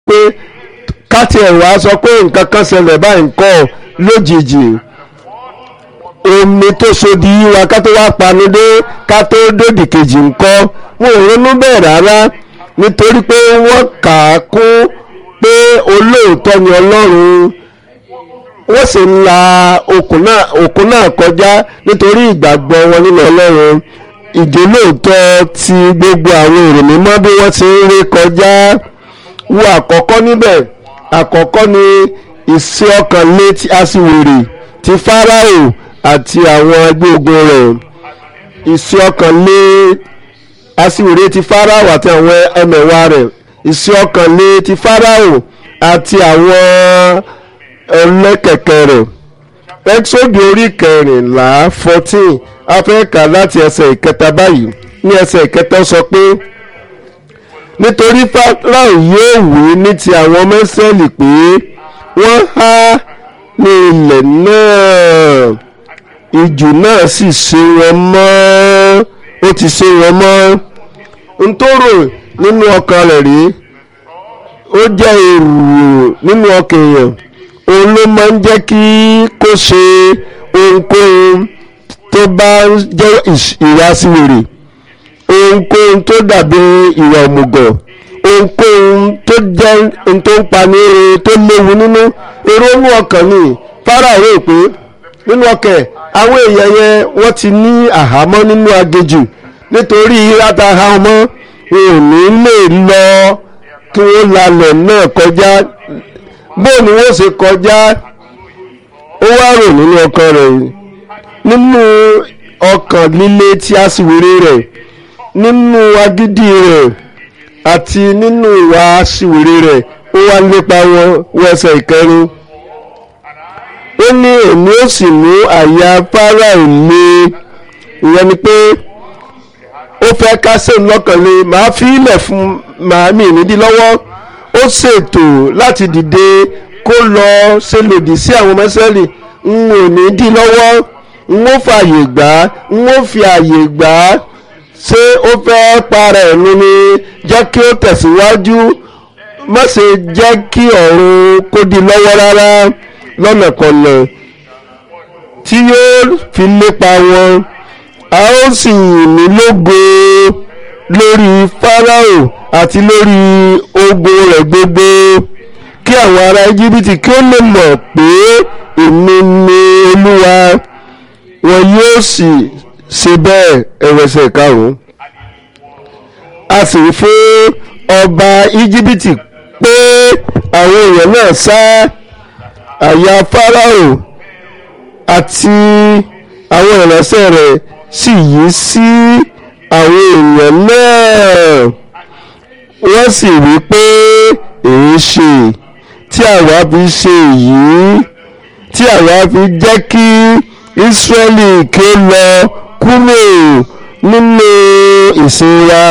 pé káti ẹ̀wà sọ pé nǹkan kan ṣẹlẹ̀ báyìí ńkọ́ lójijì omi tó sodi yíwa ká tó wá panu dé ká tó dòdì kejì ńkọ́ wọn ò ronú bẹ́ẹ̀ rárá nítorí pé wọ́n kà á kún pé olóòótọ́ ni ọlọ́run wọ́n sì ń la òkun náà òkun náà kọjá nítorí ìgbàgbọ́ wọn nínú ọlọ́run ìjólóòótọ́ ti gbogbo àwọn èrò mímọ́ bí wọ́n ti ń rí kọjá wo àkọ́kọ́ níbẹ̀ àkọ́kọ́ ni ìṣe ọkàn lé ti aṣiwèrè ti fáráò àti àwọn ẹgbẹ́ ogun rẹ̀ ìṣe ọkàn lé aṣiwèrè ti fáráò àti àwọn ẹmẹ̀wà rẹ̀ ìṣe ọkàn lé ti fáráò àti àwọn ẹlẹ́kẹ̀kẹ́ rẹ̀ ẹ́xódù orí kẹrìnlá fourteen afẹ́ka láti ẹsẹ̀ ìkẹta báyìí ní ẹsẹ̀ ìkẹta sọ pé nítorí Fáráò yóò wí ní ti àwọn ọmọ Ísírẹ́lì pé wọ́n há ní ilẹ̀ náà ìjù náà sì ṣe wọn mọ́ ó ti ṣe wọn mọ́ n tó rò nínú ọkàn rẹ̀ rí ó jẹ́ èrò nínú ọkàn èèyàn òun ló máa ń jẹ́ kí kó ṣe ohunkóhun tó bá jẹ́ ìwà síwèrè ohunkóhun tó dàbí ìwà òmùgọ̀ ohunkóhun tó jẹ́ ohun tó ń pani ere tó léwu nínú èrò inú ọkàn ni Fáráò rò pé nínú ọkàn àwọn èèyàn yẹn wọ́n ti ní àhámọ́ nínú aginjù nítorí ìráta àhámọ́ wọn ò ní lè lọ kí wọ́n lalẹ̀ náà kọjá bó ni wọ́n ṣe kọjá ó wá rò nínú ọkàn rẹ̀ nínú ọkàn líle tí a sì wéré rẹ̀ nínú agídí rẹ̀ àti nínú ìwà aṣiwèrè rẹ̀ ó wá lépa wọn wẹsẹ̀ ìkẹrin ó ní èmi ó sì mú àyà Fáráò le ìyẹn ni pé ó fẹ́ kásẹ̀ lọ́kàn lé màá fi ilẹ̀ fún màámi nídìí lọ́wọ́ ó ṣètò láti dìde kó lọ ṣe lòdì sí àwọn mẹ́sẹ́lì n ò ní dí lọ́wọ́ n ó fààyè gbà n ó fi àyè gbà ṣé ó fẹ́ para ẹ̀nu ni jẹ́ kí ó tẹ̀síwájú má ṣe jẹ́ kí ọ̀run kó di lọ́wọ́ rárá lọ́nàkọnà tí yóò fi lépa wọn a ó sì ní lógo lórí Fáráò àti lórí ogun rẹ̀ gbogbo kí àwọn ará Íjíbítì kí ó lè mọ̀ pé èmi ni Olúwa wọn yóò sì ṣe bẹ́ẹ̀ ẹ̀wẹ̀sẹ̀ karùn-ún a sì fún ọba Íjíbítì pé àwọn èèyàn náà sá àyà Fáráò àti àwọn ìránṣẹ́ rẹ̀ sì yí sí àwọn èèyàn náà wọ́n sì wí pé èé ṣe tí àwa fi ṣe èyí tí àwa fi jẹ́ kí Ísírẹ́lì kí ó lọ kúrò nínú ìsìn wa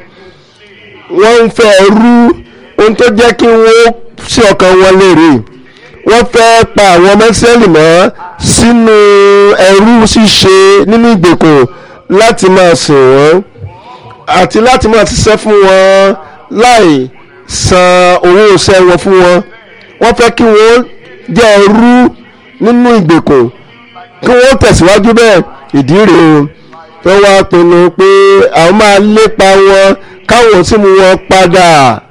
wọ́n ń fẹ́ rú ohun tó jẹ́ kí wọ́n sí ọkàn wọn léèrè wọ́n fẹ́ pa àwọn ọmọ Ísírẹ́lì mọ́ sínú ẹrú ṣíṣe nínú ìgbèkùn láti máa sìn wọ́n àti láti máa ṣiṣẹ́ fún wọn láì san owó iṣẹ́ wọn fún wọn wọ́n fẹ́ kí wọ́n jẹ́ ẹrú nínú ìgbèkùn kí wọ́n tẹ̀síwájú bẹ́ẹ̀ ìdí rèé o wọ́n wá pinnu pé àwọn máa lépa wọn káwọn sì mú wọn padà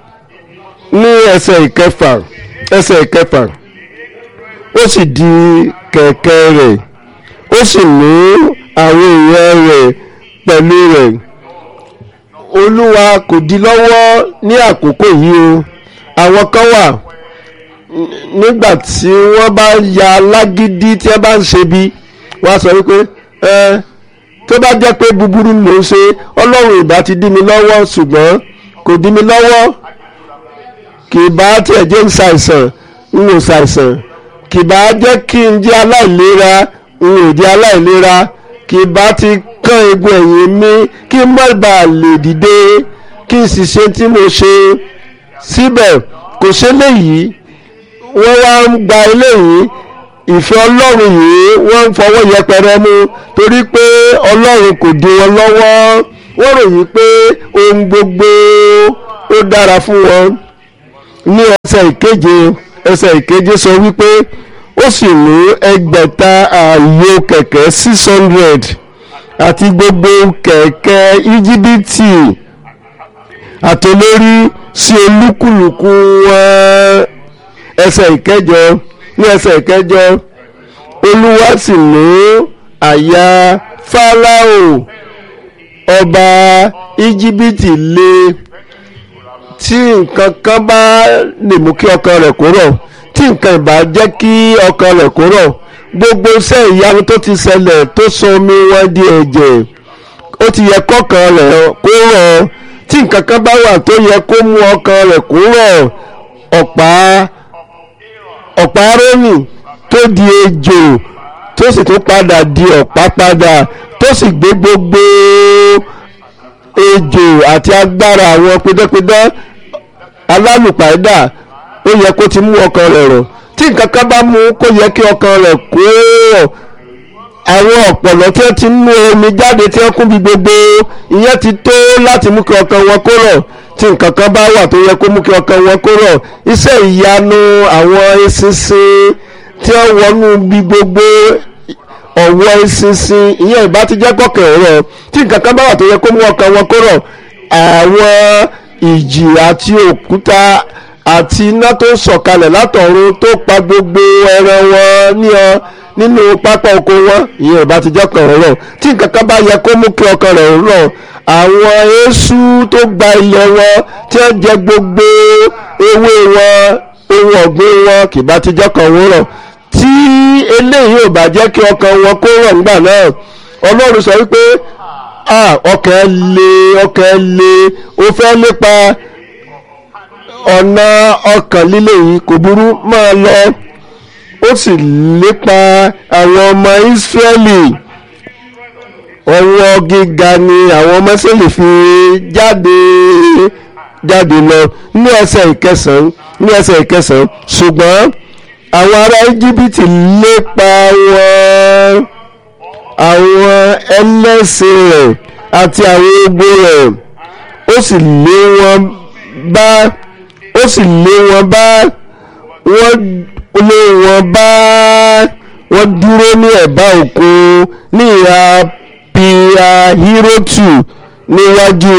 ní ẹsẹ̀ ìkẹfà ẹsẹ̀ ìkẹfà ó sì di kẹ̀kẹ́ rẹ̀ ó sì mú àwọn èèyàn rẹ̀ pẹ̀lú rẹ̀ olúwa kò di lọ́wọ́ ní àkókò yìí o àwọn kan wà nígbà tí wọ́n bá ya lágídí tí wọ́n bá ń ṣe bí wọ́n á sọ wípé ẹ tó bá jẹ́ pé búburú ló ń ṣe ọlọ́run ìbá ti dí mi lọ́wọ́ ṣùgbọ́n kò dí mi lọ́wọ́ kì í bá tiẹ̀ jẹ́ ń ṣàìsàn ń wò ṣàìsàn kì í bá jẹ́ kí n jẹ́ aláìlera n ò jẹ́ aláìlera kì í bá ti kán egun ẹ̀yìn mi kí n má bàa lè dìde kí n sì ṣe tí mo ṣe síbẹ̀ kò ṣe léyìí wọ́n wá ń gba eléyìí ìfẹ́ ọlọ́run yìí wọ́n ń fọwọ́ yẹpẹrẹ mú torí pé ọlọ́run kò dí wọn lọ́wọ́ wọ́n ròyìn pé ohun gbogbo ó dára fún wọn ní ẹsẹ̀ ìkeje ẹsẹ̀ ìkeje sọ wípé ó sì mú ẹgbẹ̀ta ààyò kẹ̀kẹ́ six hundred àti gbogbo kẹ̀kẹ́ íjíbítì àtolórí sí olúkúlùkù wọn ẹsẹ̀ ìkẹjọ ní ẹsẹ̀ ìkẹjọ olúwa sì mú àyà fáráò ọba íjíbítì le tí nǹkan kan bá lè mú kí ọkàn rẹ̀ kó rọ̀ tí nǹkan ìbá jẹ́ kí ọkàn rẹ̀ kó rọ̀ gbogbo iṣẹ́ ìyanu tó ti ṣẹlẹ̀ tó sọ omi wọn di ẹ̀jẹ̀ ó ti yẹ kọ́kàn rẹ̀ kó rọ̀ tí nǹkan kan bá wà tó yẹ kó mú ọkàn rẹ̀ kó rọ̀ ọ̀pá ọ̀pá rónì tó di ejò tó sì tún padà di ọ̀pá padà tó sì gbé gbogbo ejò àti agbára àwọn pidánpidán alálùpàdà ó yẹ kó ti mú ọkàn rẹ̀ rọ̀ tí nǹkan kan bá mú kó yẹ kí ọkàn rẹ̀ kó rọ̀ àwọn ọ̀pọ̀lọ́ tí wọ́n ti mú omi jáde tí wọ́n kún bí gbogbo ìyẹn ti tó láti mú kí ọkàn wọn kó rọ̀ tí nǹkan kan bá wà tó yẹ kó mú kí ọkàn wọn kó rọ̀ iṣẹ́ ìyanu àwọn eṣinṣin tí wọ́n wọnú bí gbogbo ọ̀wọ́ eṣinṣin ìyẹn ìbá ti jẹ́ kọ̀kẹ́ rọ̀ tí nǹkan kan bá wà tó yẹ kó mú ọkàn wọn kó rọ̀ àwọn ìjì àti òkúta àti iná tó sọ̀kalẹ̀ látọ̀run tó pa gbogbo ẹran wọn ní ọ nínú pápá oko wọn ìyẹn ìbá ti jẹ́ ọkàn rẹ̀ rọ̀ tí nǹkan kan bá yẹ kó mú kí ọkàn rẹ̀ rọ̀ àwọn eéṣú tó gba ilẹ̀ wọn tí wọ́n jẹ gbogbo ewé wọn ohun ọ̀gbìn wọn kì bá ti jẹ́ ọkàn wọn rọ̀ tí eléyìí ò bá jẹ́ kí ọkàn wọn kó rọ̀ nígbà náà ọlọ́run sọ wípé ọkàn le ọkàn le ó fẹ́ lépa ọ̀nà ọkàn líle yìí kò burú máa lọ ó sì lépa àwọn ọmọ Ísírẹ́lì ọwọ́ gíga ni àwọn ọmọ Ísírẹ́lì fi jáde jáde lọ ní ẹsẹ̀ ìkẹsàn-án ní ẹsẹ̀ ìkẹsàn-án ṣùgbọ́n àwọn ará Íjíbítì lépa wọn àwọn ẹlẹ́sìn rẹ̀ àti àwọn ogun rẹ̀ ó sì lé wọn bá ó sì lé wọn bá wọ́n lé wọn bá wọ́n dúró ní ẹ̀bá òkun ní ìhà piahirotu níwájú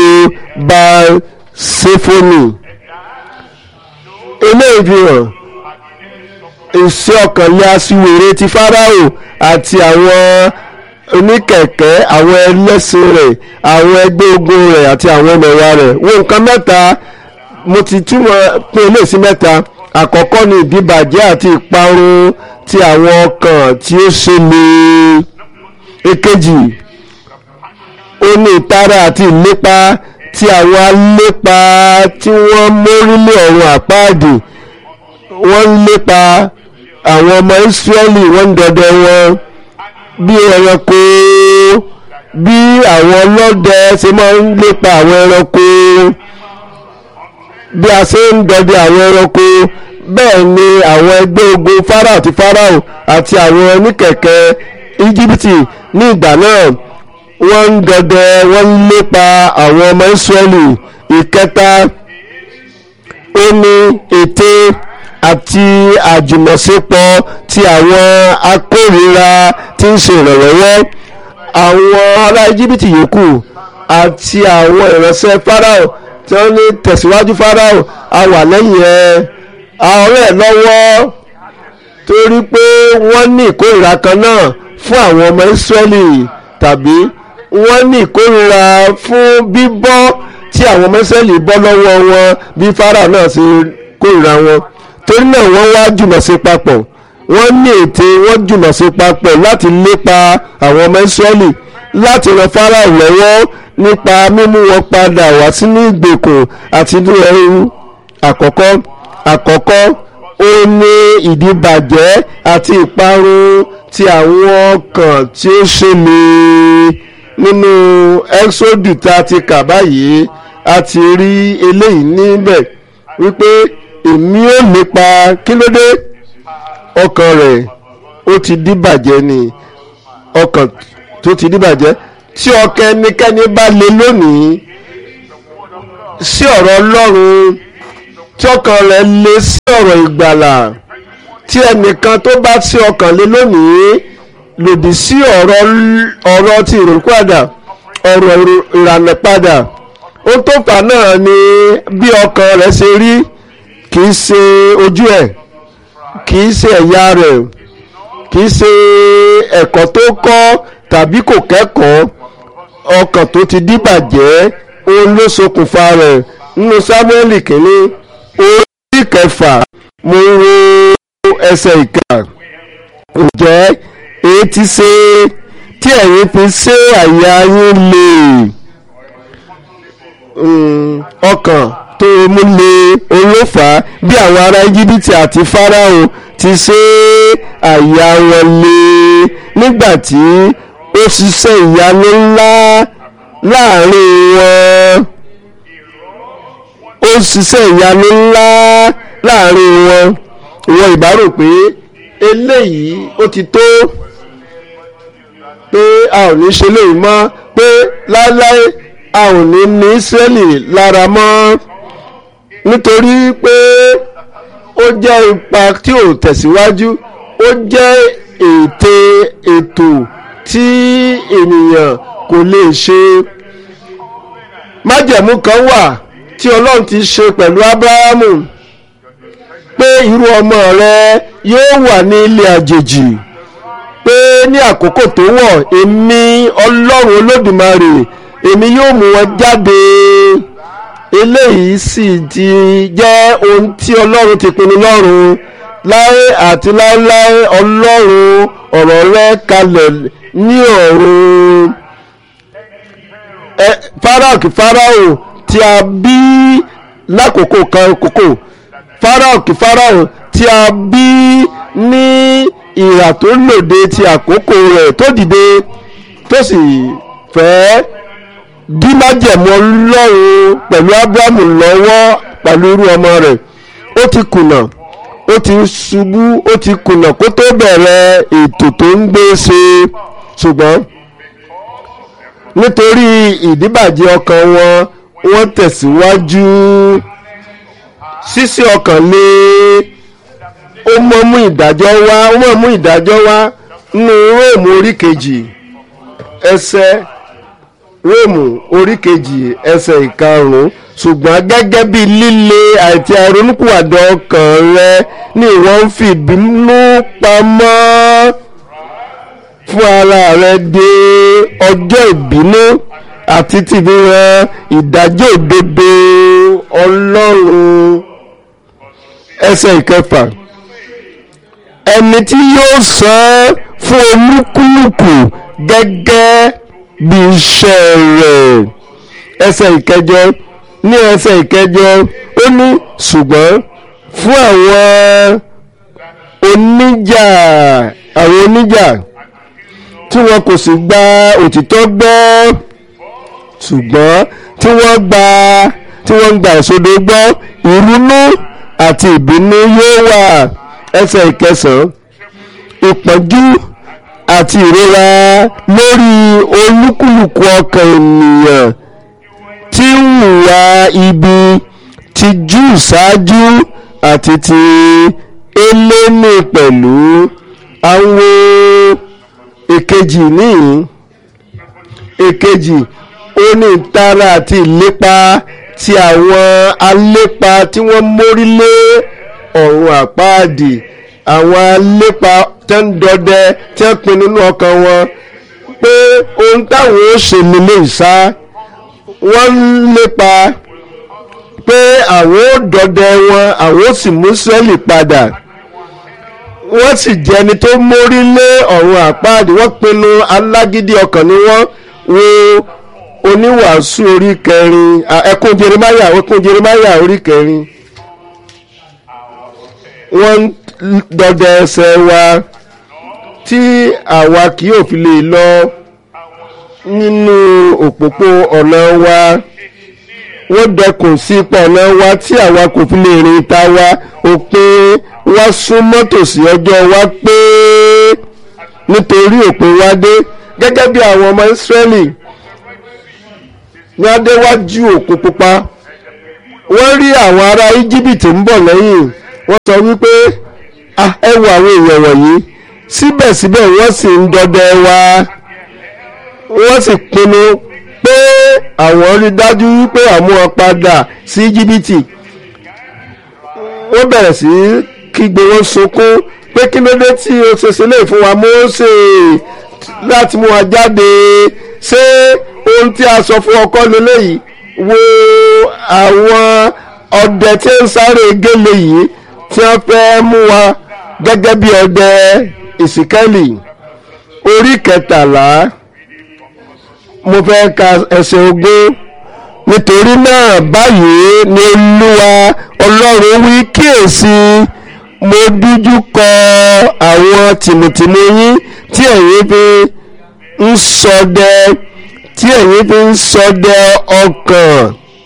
basefoni eléyìí fi hàn ìṣe ọkànlé aṣiwèrè ti Fáráò àti àwọn oníkẹ̀kẹ́ àwọn ẹlẹ́sìn rẹ̀ àwọn ẹgbẹ́ ogun rẹ̀ àti àwọn ẹmẹ̀wà rẹ̀ wo nǹkan mẹ́ta mo ti túmọ̀ pín ilé sí mẹ́ta àkọ́kọ́ ni ìdíbàjẹ́ àti ìparun ti àwọn ọkàn tí ó ṣe lè èkejì ó ní ìtara àti ìlépa ti àwọn alépa tí wọ́n mórílé ọ̀run àpáàdì wọ́n ń lépa àwọn ọmọ Ísírẹ́lì wọ́n ń dọdẹ wọn bí ẹranko bí àwọn ọlọ́dẹ ṣe máa ń lépa àwọn ẹranko bí a ṣe ń dọdẹ àwọn ẹranko bẹ́ẹ̀ ni àwọn ẹgbẹ́ ogun Fáráò àti Fáráò àti àwọn oníkẹ̀kẹ́ Íjíbítì ní ìgbà náà wọ́n ń dọdẹ wọ́n ń lépa àwọn ọmọ Ísírẹ́lì ìkẹta ó ní ète àti àjùmọ̀ṣepọ̀ ti àwọn akórìíra tí ń ṣe ìrànlọ́wọ́ àwọn ará Íjíbítì yòókù àti àwọn ìránṣẹ́ Fáráò tí wọ́n ní tẹ̀síwájú Fáráò a wà lẹ́yìn ẹ̀ ọ̀rẹ́ ẹ̀ lọ́wọ́ torí pé wọ́n ní ìkórìíra kan náà fún àwọn ọmọ Ísírẹ́lì tàbí wọ́n ní ìkórìíra fún bíbọ́ tí àwọn ọmọ Ísírẹ́lì bọ́ lọ́wọ́ wọn bí Fáráò náà ṣe kórìíra wọn torí náà wọ́n wá jùmọ̀ sí papọ̀ wọ́n ní ète wọ́n jùmọ̀ sí papọ̀ láti lépa àwọn ọmọ Ísírẹ́lì láti ran Fáráò lọ́wọ́ nípa mímú wọn padà wá sínú ìgbèkùn àti inú ẹrú àkọ́kọ́ àkọ́kọ́ ó ní ìdíbàjẹ́ àti ìparun ti àwọn ọkàn tí ó ṣẹlẹ̀ nínú ẹ́xódù tá a ti kà báyìí a ti rí eléyìí níbẹ̀ wípé èmi ò lépa kí ló dé ọkàn rẹ̀ ó ti díbàjẹ́ ni ọkàn tó ti díbàjẹ́ tí ọkàn ẹnikẹ́ni bá le lónìí sí ọ̀rọ̀ Ọlọ́run tí ọkàn rẹ̀ le sí ọ̀rọ̀ ìgbàlà tí ẹnìkan tó bá sí ọkàn lé lónìí lòdì sí ọ̀rọ̀ ọ̀rọ̀ ti ìrònúpìwàdà ọ̀rọ̀ ìrànlẹ́padà ohun tó fà náà ni bí ọkàn rẹ̀ ṣe rí kì í ṣe ojú ẹ̀ kì í ṣe ẹ̀yà rẹ̀ kì í ṣe ẹ̀kọ́ tó kọ́ tàbí kò kẹ́kọ̀ọ́ ọkàn tó ti díbàjẹ́ òun ló ṣokùnfà rẹ̀ nínú Sámúẹ́lì kìíní orí kẹfà mo wo ẹsẹ̀ ìkà ǹjẹ́ èyí ti ṣe tí ẹ̀yin fi ṣe àyà yín lè ọkàn tó mú lé olófà bí àwọn ará íjíbítì àti fáráò ti ṣe àyà wọn lé nígbà tí ó ṣiṣẹ́ ìyanu ńlá láàrin wọn ó ṣiṣẹ́ ìyanu ńlá láàrin wọn ìwọ ìbárò pé eléyìí ó ti tó pé a ò ní ṣe léyìí mọ́ pé láéláé a ò ní ní Ísírẹ́lì lára mọ́ nítorí pé ó jẹ́ ipa tí ò tẹ̀síwájú ó jẹ́ ète ètò tí ènìyàn kò lè ṣe májẹ̀mú kan wà tí Ọlọ́run ti ṣe pẹ̀lú Ábúráhámù pé irú ọmọ rẹ yóò wà ní ilé àjèjì pé ní àkókò tó wọ̀ èmi Ọlọ́run Olódùmarè èmi yóò mú wọn jáde eléyìí sì ti jẹ́ ohun tí Ọlọ́run ti pinnu lọ́run láé àti láéláé Ọlọ́run ọ̀rọ̀ rẹ kalẹ̀ ní ọ̀run Fáráò kí Fáráò tí a bí lákòókò kan kòkò Fáráò kí Fáráò tí a bí ní ìhà tó lòde ti àkókò rẹ̀ tó dìde tó sì fẹ́ dí májẹ̀mú Ọlọ́run pẹ̀lú Ábúráhámù lọ́wọ́ pẹ̀lú irú ọmọ rẹ̀ ó ti kùnà ó ti ṣubú ó ti kùnà kó tó bẹ̀rẹ̀ ètò tó ń gbé ṣe ṣùgbọ́n nítorí ìdíbàjẹ́ ọkàn wọn wọ́n tẹ̀síwájú ṣíṣí ọkàn lé ó mọ́ mú ìdájọ́ wá ó mọ́ mú ìdájọ́ wá nínú róòmù orí kejì ẹsẹ̀ róòmù orí kejì ẹsẹ̀ ìkarùn-ún ṣùgbọ́n gẹ́gẹ́ bí líle àti àìronúpìwàdà ọkàn rẹ ni ìwọ ń fi ìbínú pamọ́ fún ara rẹ dé ọjọ́ ìbínú àti tìbíran ìdájọ́ òdodo ọlọ́run ẹsẹ̀ ìkẹfà ẹni tí yóò san fún olúkúlùkù gẹ́gẹ́ bí iṣẹ́ rẹ̀ ẹsẹ̀ ìkẹjọ ní ẹsẹ̀ ìkẹjọ ó ní ṣùgbọ́n fún àwọn oníjà àwọn oníjà tí wọn kò sì gba òtítọ́ gbọ́ ṣùgbọ́n tí wọ́n gba tí wọ́n ń gba ìṣòdo gbọ́ ìrunú àti ìbínú yóò wà ẹsẹ̀ ìkẹsàn-án ìpọ́njú àti ìrora lórí olúkúlùkù ọkàn ènìyàn tí ń hùwà ibi ti jù ṣáájú àti ti eléni pẹ̀lú àwọn èkejì níyìn èkejì ó ní ìtara àti ìlépa ti àwọn alépa tí wọ́n mórí lé ọ̀run àpáàdì àwọn alépa tẹ́ ń dọdẹ tí wọ́n pinnu nínú ọkàn wọn pé ohun táwọn ó ṣe nílé ìsá wọ́n ń lépa pé àwọn ó dọdẹ wọn àwọn ó sì mú sẹ́ẹ̀lì padà wọ́n sì jẹ́ ẹni tó mórí lé ọ̀run àpáàdì wọ́n pinnu alágídí ọkàn ni wọ́n wo oníwàásù orí kẹrin ẹkún jeremáyà ẹkún jeremáyà orí kẹrin wọ́n ń dọdẹ ẹsẹ̀ wa tí àwa kì yóò fi lè lọ nínú òpópó ọ̀nà wa wọ́n dẹkùn sí ipò ọ̀nà wa tí àwa kò fi lè rìn ta wa òpin wa sún mọ́tò sí ọjọ́ wa pé nítorí òpin wa dé gẹ́gẹ́ bí àwọn ọmọ Ísírẹ́lì ní adéwájú òkun pupa wọ́n rí àwọn ará íjíbítì ń bọ̀ lẹ́yìn wọ́n sọ wípé "Ah, ẹ wo àwọn èèyàn wọ̀nyí síbẹ̀síbẹ̀ wọ́n sì ń dọdẹ wa wọ́n sì pinnu pé àwọn rí dájú wípé àwọn wọn padà sí íjíbítì wọ́n bẹ̀rẹ̀ sí kígbe wọn sunkún pé kí ló dé tí o ṣe sílẹ̀ fún wa Mósè láti mú wa jáde ṣé ohun tí a sọ fún ọkọ lélẹ́yìí wo àwọn ọdẹ tí ń sáré gélé yìí tí wọ́n fẹ́ mú wa gẹ́gẹ́ bí ọdẹ ìsìkẹ́lì orí kẹtàlá mo fẹ́ ka ẹsẹ̀ ogún nítorí náà báyìí ni olúwa ọlọ́run wí kíyèsí mo dújú kọ àwọn tìmùtìmù yín tí ẹ̀yin fi ń ṣọdẹ tí ẹ̀yin fi ń ṣọdẹ ọkàn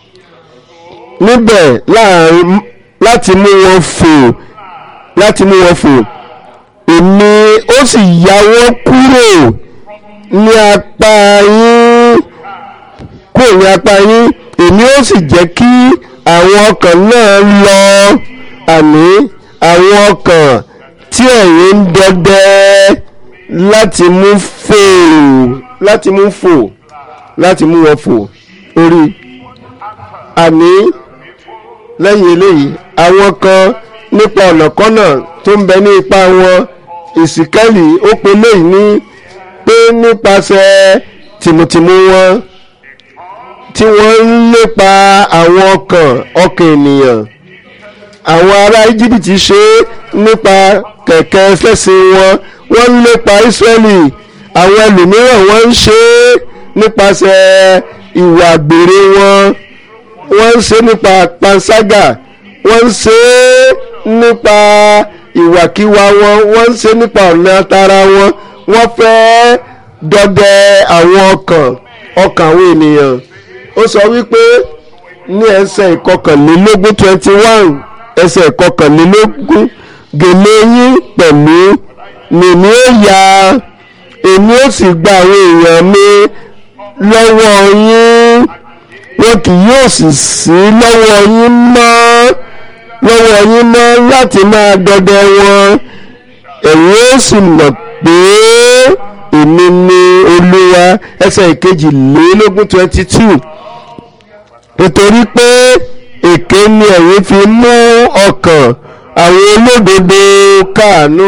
níbẹ̀ láàrin láti mú wọn fò láti mú wọn fò èmi ó sì yáwọ́ kúrò ní apá yín kúrò ní apá yín èmi ó sì jẹ́ kí àwọn ọkàn náà lọ àní àwọn ọkàn tí ẹ̀yin ń dọdẹ láti mú fò láti mú fò láti mú wọn fò orí àní lẹ́yìn eléyìí àwọn kan nípa ọ̀nàkọ́nà tó ń bẹ ní ipa wọn ìsìkẹ́lì ó pe léyìí ní pé nípasẹ̀ tìmùtìmù wọn tí wọ́n ń lépa àwọn ọkàn ọkàn ènìyàn àwọn ará íjíbítì ṣe é nípa kẹ̀kẹ́ ẹlẹ́sìn wọn wọ́n ń lépa ísírẹ́lì àwọn ẹlòmíràn wọ́n ń ṣe é nípasẹ̀ ìwà àgbèrè wọn wọ́n ń ṣe é nípa panṣágà wọ́n ń ṣe é nípa ìwàkiwà wọn wọ́n ń ṣe é nípa ọ̀nà tara wọn wọ́n fẹ́ dọdẹ àwọn ọkàn ọkàn àwọn ènìyàn ó sọ wípé ní ẹsẹ̀ ìkọkànlélógún twenty one ẹsẹ̀ ìkọkànlélógún gèlè yín pẹ̀lú nìní ó ya èmi ó sì gba àwọn èèyàn mi lọ́wọ́ yín wọn kì yóò sì sí lọ́wọ́ yín mọ́ lọ́wọ́ yín mọ́ láti máa dọdẹ wọn ẹ̀yin ó sì mọ̀ pé èmi ni olúwa ẹsẹ̀ ìkejìlélógún twenty two nítorí pé èké ni ẹ̀yin fi mú ọkàn àwọn olódodo káàánú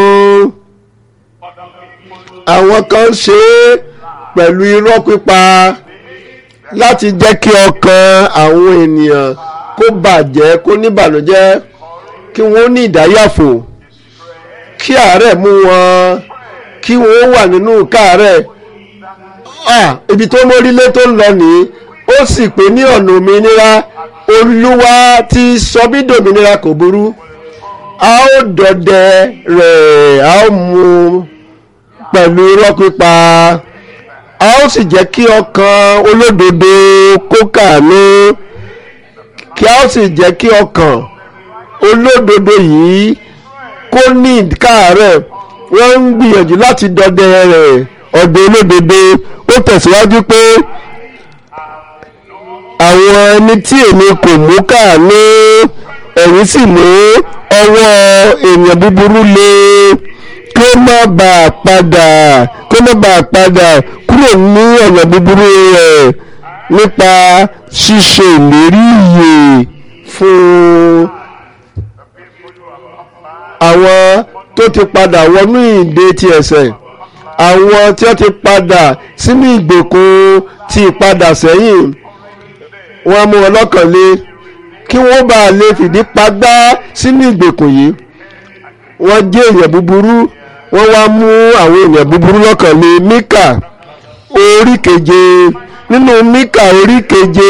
àwọn kan ṣe é pẹ̀lú irọ́ pípa láti jẹ́ kí ọkàn àwọn ènìyàn kó bàjẹ́ kó níbànújẹ́ kí wọ́n ní ìdáyàfò kí àárẹ̀ mú wọn kí wọ́n wà nínú káàárẹ̀ ah ibi tó mórílé tó ń lọ nìyí ó sì pé ní ọ̀nà òmìnira olúwa ti sọ bí dòmìnira kò burú a ó dọdẹ rẹ̀ a ó mú pẹ̀lú irọ́ pípa a ó sì jẹ́ kí ọkàn olódodo kó kàánú kí a ó sì jẹ́ kí ọkàn olódodo yìí kó ní káàárẹ̀ wọ́n ń gbìyànjú láti dọdẹ rẹ̀ ọdẹ olódodo ó tẹ̀síwájú pé àwọn ẹni tí èmi kò mú káàánú ẹ̀yin sì mú ọwọ́ èèyàn búburú lé kí ó má bàa padà kí ó má bàa padà kúrò ní ọ̀nà búburú rẹ̀ nípa ṣíṣe ìlérí ìyè fún àwọn tó ti padà wọnú ìdè ti ẹ̀ṣẹ̀ àwọn tí wọ́n ti padà sínú ìgbèkùn ti ìpadà sẹ́yìn wọ́n mú wọn lọ́kàn lé kí wọ́n bá lè fìdí pagbá sínú ìgbèkùn yìí wọ́n jẹ́ èèyàn búburú wọ́n wá mú àwọn èèyàn búburú lọ́kàn lé Míkà orí keje nínú Míkà orí keje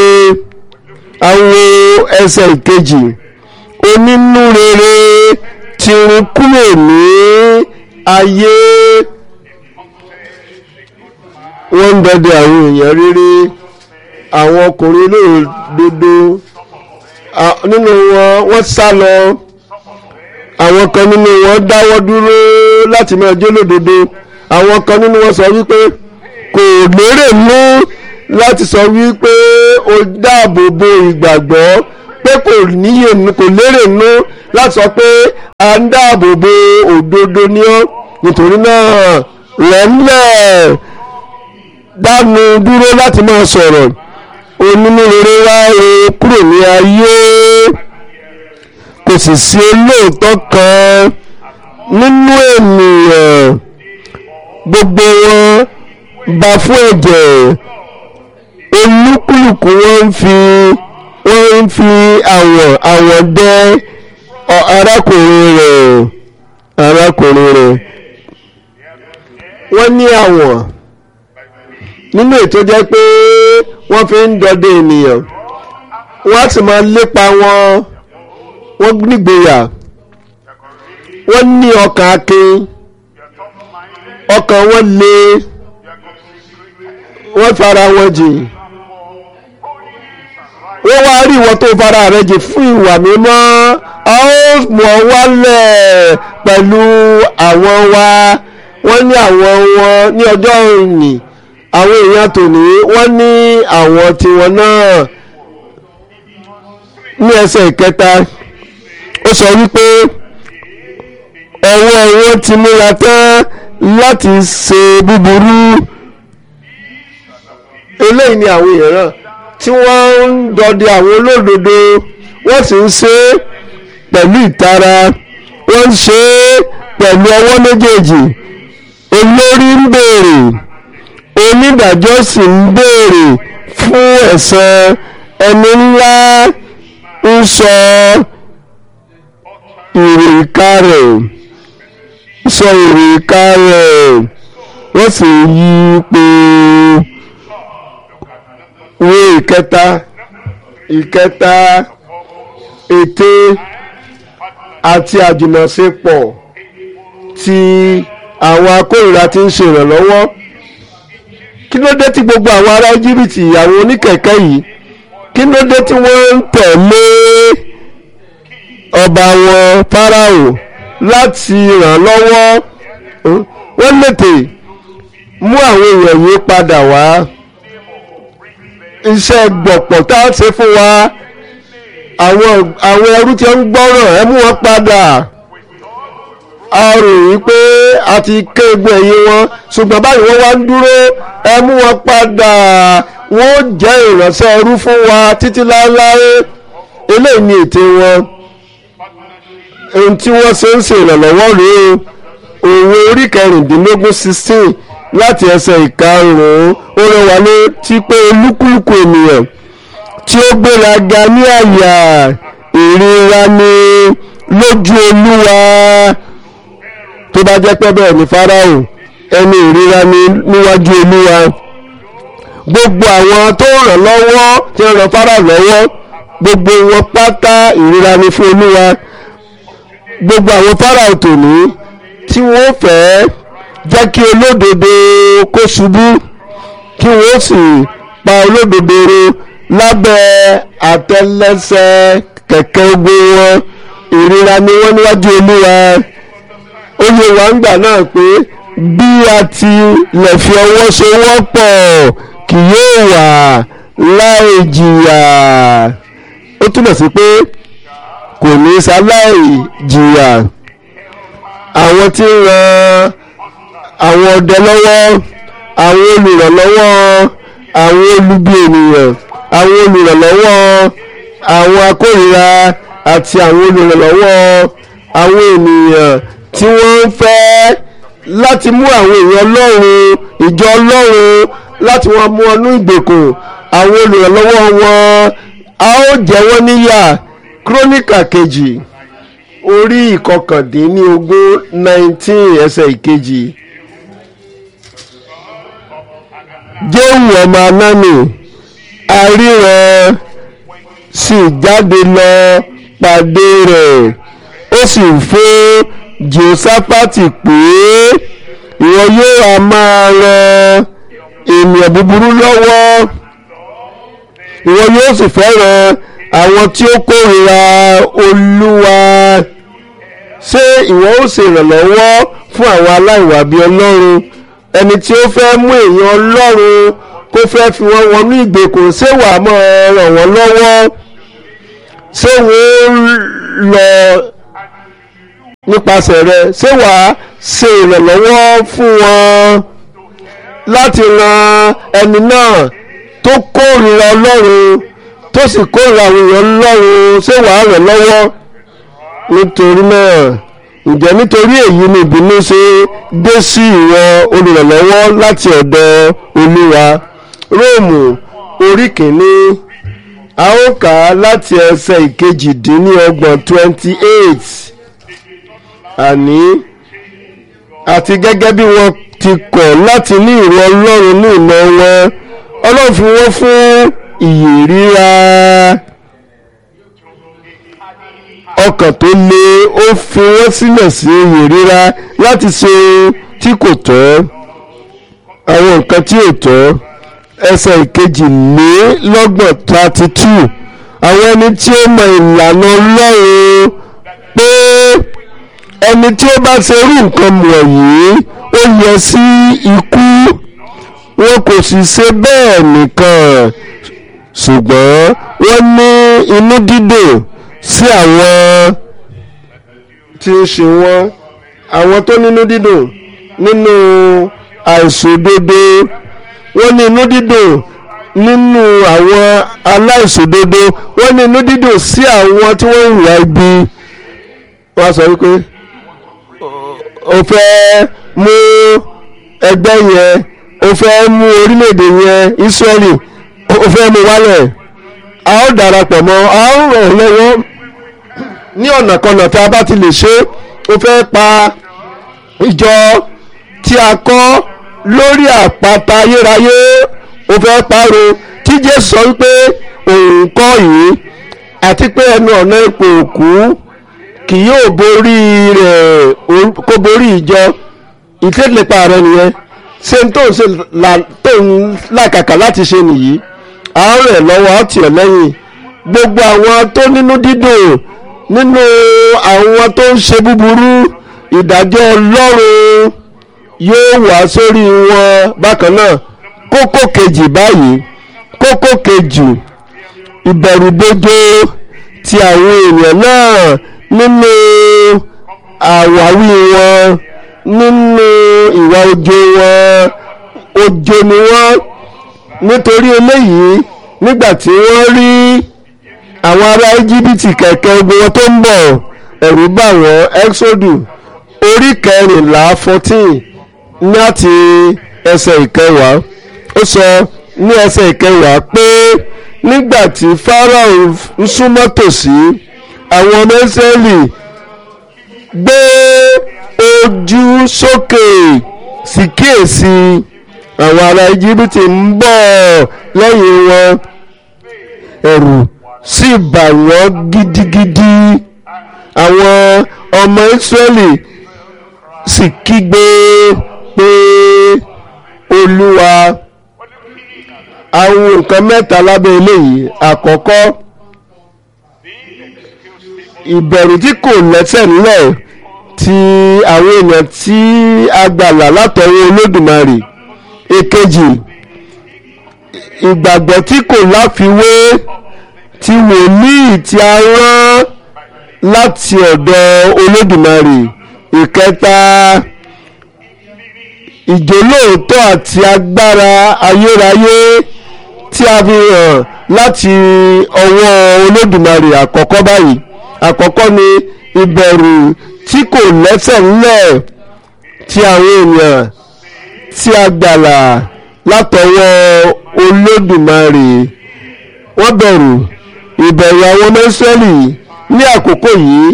àwọn ẹsẹ̀ ìkejì onínú rere ti run kúrò ní ayé wọ́n ń dọdẹ àwọn èèyàn rere àwọn ọkùnrin olódodo nínú wọn wọ́n sá lọ àwọn kan nínú wọn dáwọ́ dúró láti máa jó lódodo àwọn kan nínú wọn sọ wípé kò lérè mú láti sọ wípé o dáàbò bo ìgbàgbọ́ pé kò níyè kò lérè nú láti sọ pé à ń dáàbò bo òdodo ní ọ́ nítorí náà rẹ̀ ńlẹ̀ dánu dúró láti máa sọ̀rọ̀ onínúrere wá o kúrò ní ayé kò sì sí olóòótọ́ kan nínú ènìyàn gbogbo wọn bá fún ẹ̀jẹ̀ olúkúlùkù wọn ń fi wọ́n ń fi àwọ̀ àwọ̀ dẹ arákùnrin rẹ̀ arákùnrin rẹ̀ wọ́n ní àwọ̀ nínú ètò jẹ́ pé wọ́n fi ń dọdẹ ènìyàn wọ́n á sì máa lépa wọn wọ́n nígboyà wọ́n ní ọkàn akin ọkàn wọn le wọ́n fara wọn jìn wọ́n wá rí ìwọ tó fara rẹ jìn fún ìwà mímọ́ a ó mọ̀ wálẹ̀ pẹ̀lú àwọn wa wọ́n ní àwọn wọn ní ọjọ́ òní àwọn èèyàn tòní wọ́n ní àwọn tiwọn náà ní ẹsẹ̀ ìkẹta ó sọ wípé ọwọ́ wọn ti múra tán láti ṣe búburú eléyìí ni àwọn èèyàn náà tí wọ́n ń dọdẹ àwọn olódodo wọ́n sì ń ṣe é pẹ̀lú ìtara wọ́n ń ṣe é pẹ̀lú ọwọ́ méjèèjì olórí ń béèrè onídàájọ́ sì ń béèrè fún ẹ̀san ẹni ńlá ń sọ ìrìkà rẹ̀ sọ ìrìkà rẹ̀ wọ́n sì yí pé wo ìkẹta ìkẹta ète àti àjùmọ̀ṣepọ̀ tí àwọn akórìíra ti ń ṣe ìrànlọ́wọ́ kí ló dé tí gbogbo àwọn ará íjíbítì àwọn oníkẹ̀kẹ́ yìí kí ló dé tí wọ́n ń tẹ̀lé ọba wọn fáráò láti ràn lọ́wọ́ wọ́n lètè mú àwọn èèyàn yìí padà wá iṣẹ́ gbọ̀pọ̀ tá a ṣe fún wa àwọn àwọn ẹrú tí ń gbọ́ràn ẹ mú wọn padà a rò wípé a ti ké egbò ẹ̀yìn wọn ṣùgbọ́n báyìí wọ́n wá ń dúró ẹ mú wọn padà wọ́n jẹ́ ìránṣẹ́ ẹrú fún wa títí láéláé eléyìí ni ète wọn ohun tí wọ́n ṣe ń ṣe ìrànlọ́wọ́ rèé òwe orí kẹrìndínlógún sixteen láti ẹsẹ̀ ìkarùn-ún ó rẹwà létí pé olúkúlùkù ènìyàn tí ó gbéraga ní àyà ìríra ni lójú olúwa tó bá jẹ́ pé bẹ́ẹ̀ ni fáráò ẹni ìríra ni níwájú olúwa gbogbo àwọn tó ràn lọ́wọ́ tí ń ràn fáráò lọ́wọ́ gbogbo wọn pátá ìríra ni fún olúwa gbogbo àwọn fáráò tòní tí wọ́n fẹ́ẹ́ jẹ́ kí olódodo kó ṣubú kí wọ́n sì pa olódodo ro lábẹ́ àtẹ́lẹsẹ̀ kẹ̀kẹ́ ogun wọn ìríra ni wọ́n níwájú olúwa ó yẹ wá ń gbà náà pé bí a ti lè fi ọwọ́ sowọ́pọ̀ kì yóò wà láì jìyà ó túmọ̀ sí pé kò ní sáláì jìyà àwọn tí ń ran àwọn ọdẹ lọ́wọ́ àwọn olùrànlọ́wọ́ àwọn olubi ènìyàn àwọn olùrànlọ́wọ́ àwọn akórìíra àti àwọn olùrànlọ́wọ́ àwọn ènìyàn tí wọ́n ń fẹ́ láti mú àwọn èèyàn ọlọ́run ìjọ ọlọ́run láti wọn mú ọnú ìgbèkùn àwọn olùrànlọ́wọ́ wọn a ó jẹ wọ́n níyà kírónìkà kejì orí ìkọkàndínlógún nineteen ẹsẹ̀ ìkejì. jéhù ọmọ anáni aríran sì jáde lọ pàdé rẹ̀ ó sì fún jehoshaphati pé ìwọ yóò á máa ran ènìyàn búburú lọ́wọ́ ìwọ yóò sì fẹ́ràn àwọn tí ó kórìíra olúwa ṣé ìwọ ó ṣe ìrànlọ́wọ́ fún àwọn aláìwà bíi ọlọ́run ẹni tí ó fẹ́ mú èèyàn ọlọ́run kó fẹ́ fi wọ́n wọnú ìgbèkùn ṣé wàá mọ̀ ràn wọ́n lọ́wọ́ ṣé wọ́n lọ nípasẹ̀ rẹ ṣé wàá ṣe ìrànlọ́wọ́ fún wọn láti ran ẹni náà tó kórìíra ọlọ́run tó sì kórìíra àwọn èèyàn ọlọ́run ṣé wàá ràn lọ́wọ́ nítorí náà ǹjẹ́ nítorí èyí ni ìbínú ṣe dé sí ìwọ olùrànlọ́wọ́ láti ọ̀dọ̀ olúwa róòmù orí kìíní a ó kà á láti ẹsẹ̀ ìkejìdínlọ́gbọ̀n twenty eight àní àti gẹ́gẹ́ bí wọ́n ti kọ̀ láti ní ìwọ ọlọ́run ní ìmọ̀ wọn ọlọ́run fi wọ́n fún ìyè ríra ọkàn tó le ó fi wọ́n sílẹ̀ sí ìyè ríra láti ṣe tí kò tọ́ àwọn nǹkan tí ò tọ́ ẹsẹ̀ ìkejìlélọ́gbọ̀n thirty two àwọn ẹni tí ó mọ ìlànà ọlọ́run pé ẹni tí ó bá ṣe irú nǹkan wọ̀nyí ó yẹ sí ikú wọn kò sì ṣe bẹ́ẹ̀ nìkan ṣùgbọ́n wọ́n ní inú dídùn sí àwọn tí ń ṣe wọ́n àwọn tó nínú dídùn nínú àìṣòdodo wọ́n ní inú dídùn nínú àwọn aláìṣòdodo wọ́n ní inú dídùn sí àwọn tí wọ́n ń hùwà ibi wọ́n á sọ wípé o fẹ́ mú ẹgbẹ́ yẹn o fẹ́ mú orílẹ̀-èdè yẹn Ísírẹ́lì o fẹ́ mú wálẹ̀ a ó darapọ̀ mọ́ a ó ràn ọ́ lọ́wọ́ ní ọ̀nà kanà tí a bá ti lè ṣe o fẹ́ pa ìjọ tí a kọ́ lórí àpáta ayérayé o fẹ́ parọ́ tí Jésù sọ wípé òun kọ́ yìí àti pé ẹnu ọ̀nà ipò òkú kì yóò borí rẹ̀ kó borí ìjọ ìtẹ́lẹ̀pà rẹ̀ nìyẹn ṣé n tó ń ṣe tó ń làkàkà láti ṣe nìyí à ń rẹ̀ lọ́wọ́ á tì ọ́ lẹ́yìn gbogbo àwọn tó nínú dídùn nínú àwọn tó ń ṣe búburú ìdájọ́ Ọlọ́run yóò wá sórí wọn bákan náà kókó kejì báyìí kókó kejì ìbẹ̀rùbojo ti àwọn èèyàn náà nínú àwáwí wọn nínú ìwà ojo wọn ojo ni wọ́n nítorí eléyìí nígbà tí wọ́n rí àwọn ará íjíbítì kẹ̀kẹ́ ogun wọn tó ń bọ̀ ẹ̀rù bà wọ́n exodu orí kẹrìnlá fourteen láti ẹsẹ̀ ìkẹwàá ó sọ ní ẹsẹ̀ ìkẹwàá pé nígbà tí Fáráò ń súnmọ́ tòsí àwọn ọmọ Ísírẹ́lì gbé ojú sókè sí kíyèsí àwọn ará íjíbítì ń bọ̀ lẹ́yìn wọn ẹ̀rù sì bà wọ́n gidigidi àwọn ọmọ Ísírẹ́lì sì kígbe pé Olúwa àwọn nǹkan mẹ́ta lábẹ́ eléyìí àkọ́kọ́ ìbẹ̀rù tí kò lẹ́sẹ̀ nílẹ̀ ti àwọn èèyàn tí a gbàlà látọwọ́ Olódùmarè èkejì ìgbàgbọ́ tí kò láfiwé ti wòlíì tí a rán láti ọ̀dọ̀ Olódùmarè ìkẹta ìjólóòtọ́ àti agbára ayérayé tí a fi hàn láti ọwọ́ Olódùmarè àkọ́kọ́ báyìí àkọ́kọ́ ni ìbẹ̀rù tí kò lẹ́sẹ̀ ńlẹ̀ tí àwọn èèyàn tí a gbàlà látọwọ́ Olódùmarè wọ́n bẹ̀rù ìbẹ̀rù àwọn ọmọ Ísírẹ́lì ní àkókò yìí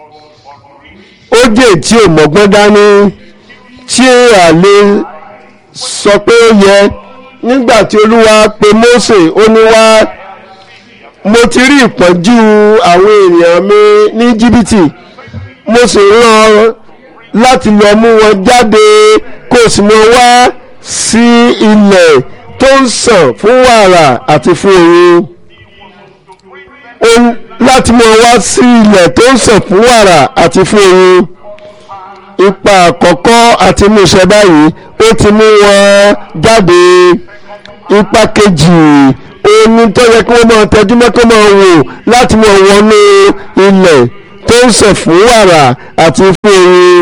ó jẹ́ tí ò mọ́gbọ́n dání tí a lè sọ pé ó yẹ nígbà tí Olúwa pe Mósè ó ní wá mo ti rí ìpọ́njú àwọn èèyàn mi ní jìbìtì mo sì rán láti lọ mú wọn jáde kó sì mú wá sí ilẹ̀ tó ń sàn fún wàrà àti fún oyin láti mú wọn wá sí ilẹ̀ tó ń sàn fún wàrà àti fún oyin ipa àkọ́kọ́ àti múṣẹ báyìí ó ti mú wọn jáde ipa kejì omi tó yẹ kí wọ́n máa tẹjú mọ́ kó máa wò láti máa wọnú ilẹ̀ tó ń sẹ̀ fún wàrà àti fún oyin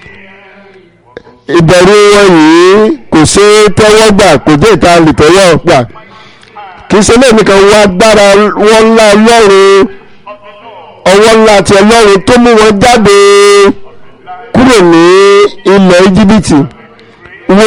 ìbẹ̀rù wọn yìí kò ṣe é tẹ́wọ́ gbà kò jẹ́ ìta lè tẹ́wọ́ gbà kì í ṣe lẹ́yìn nìkan wọ́n agbára wọn ńlá ọlọ́run ọwọ́ ńlá ti ọlọ́run tó mú wọn jáde kúrò ní ilẹ̀ íjíbítì wo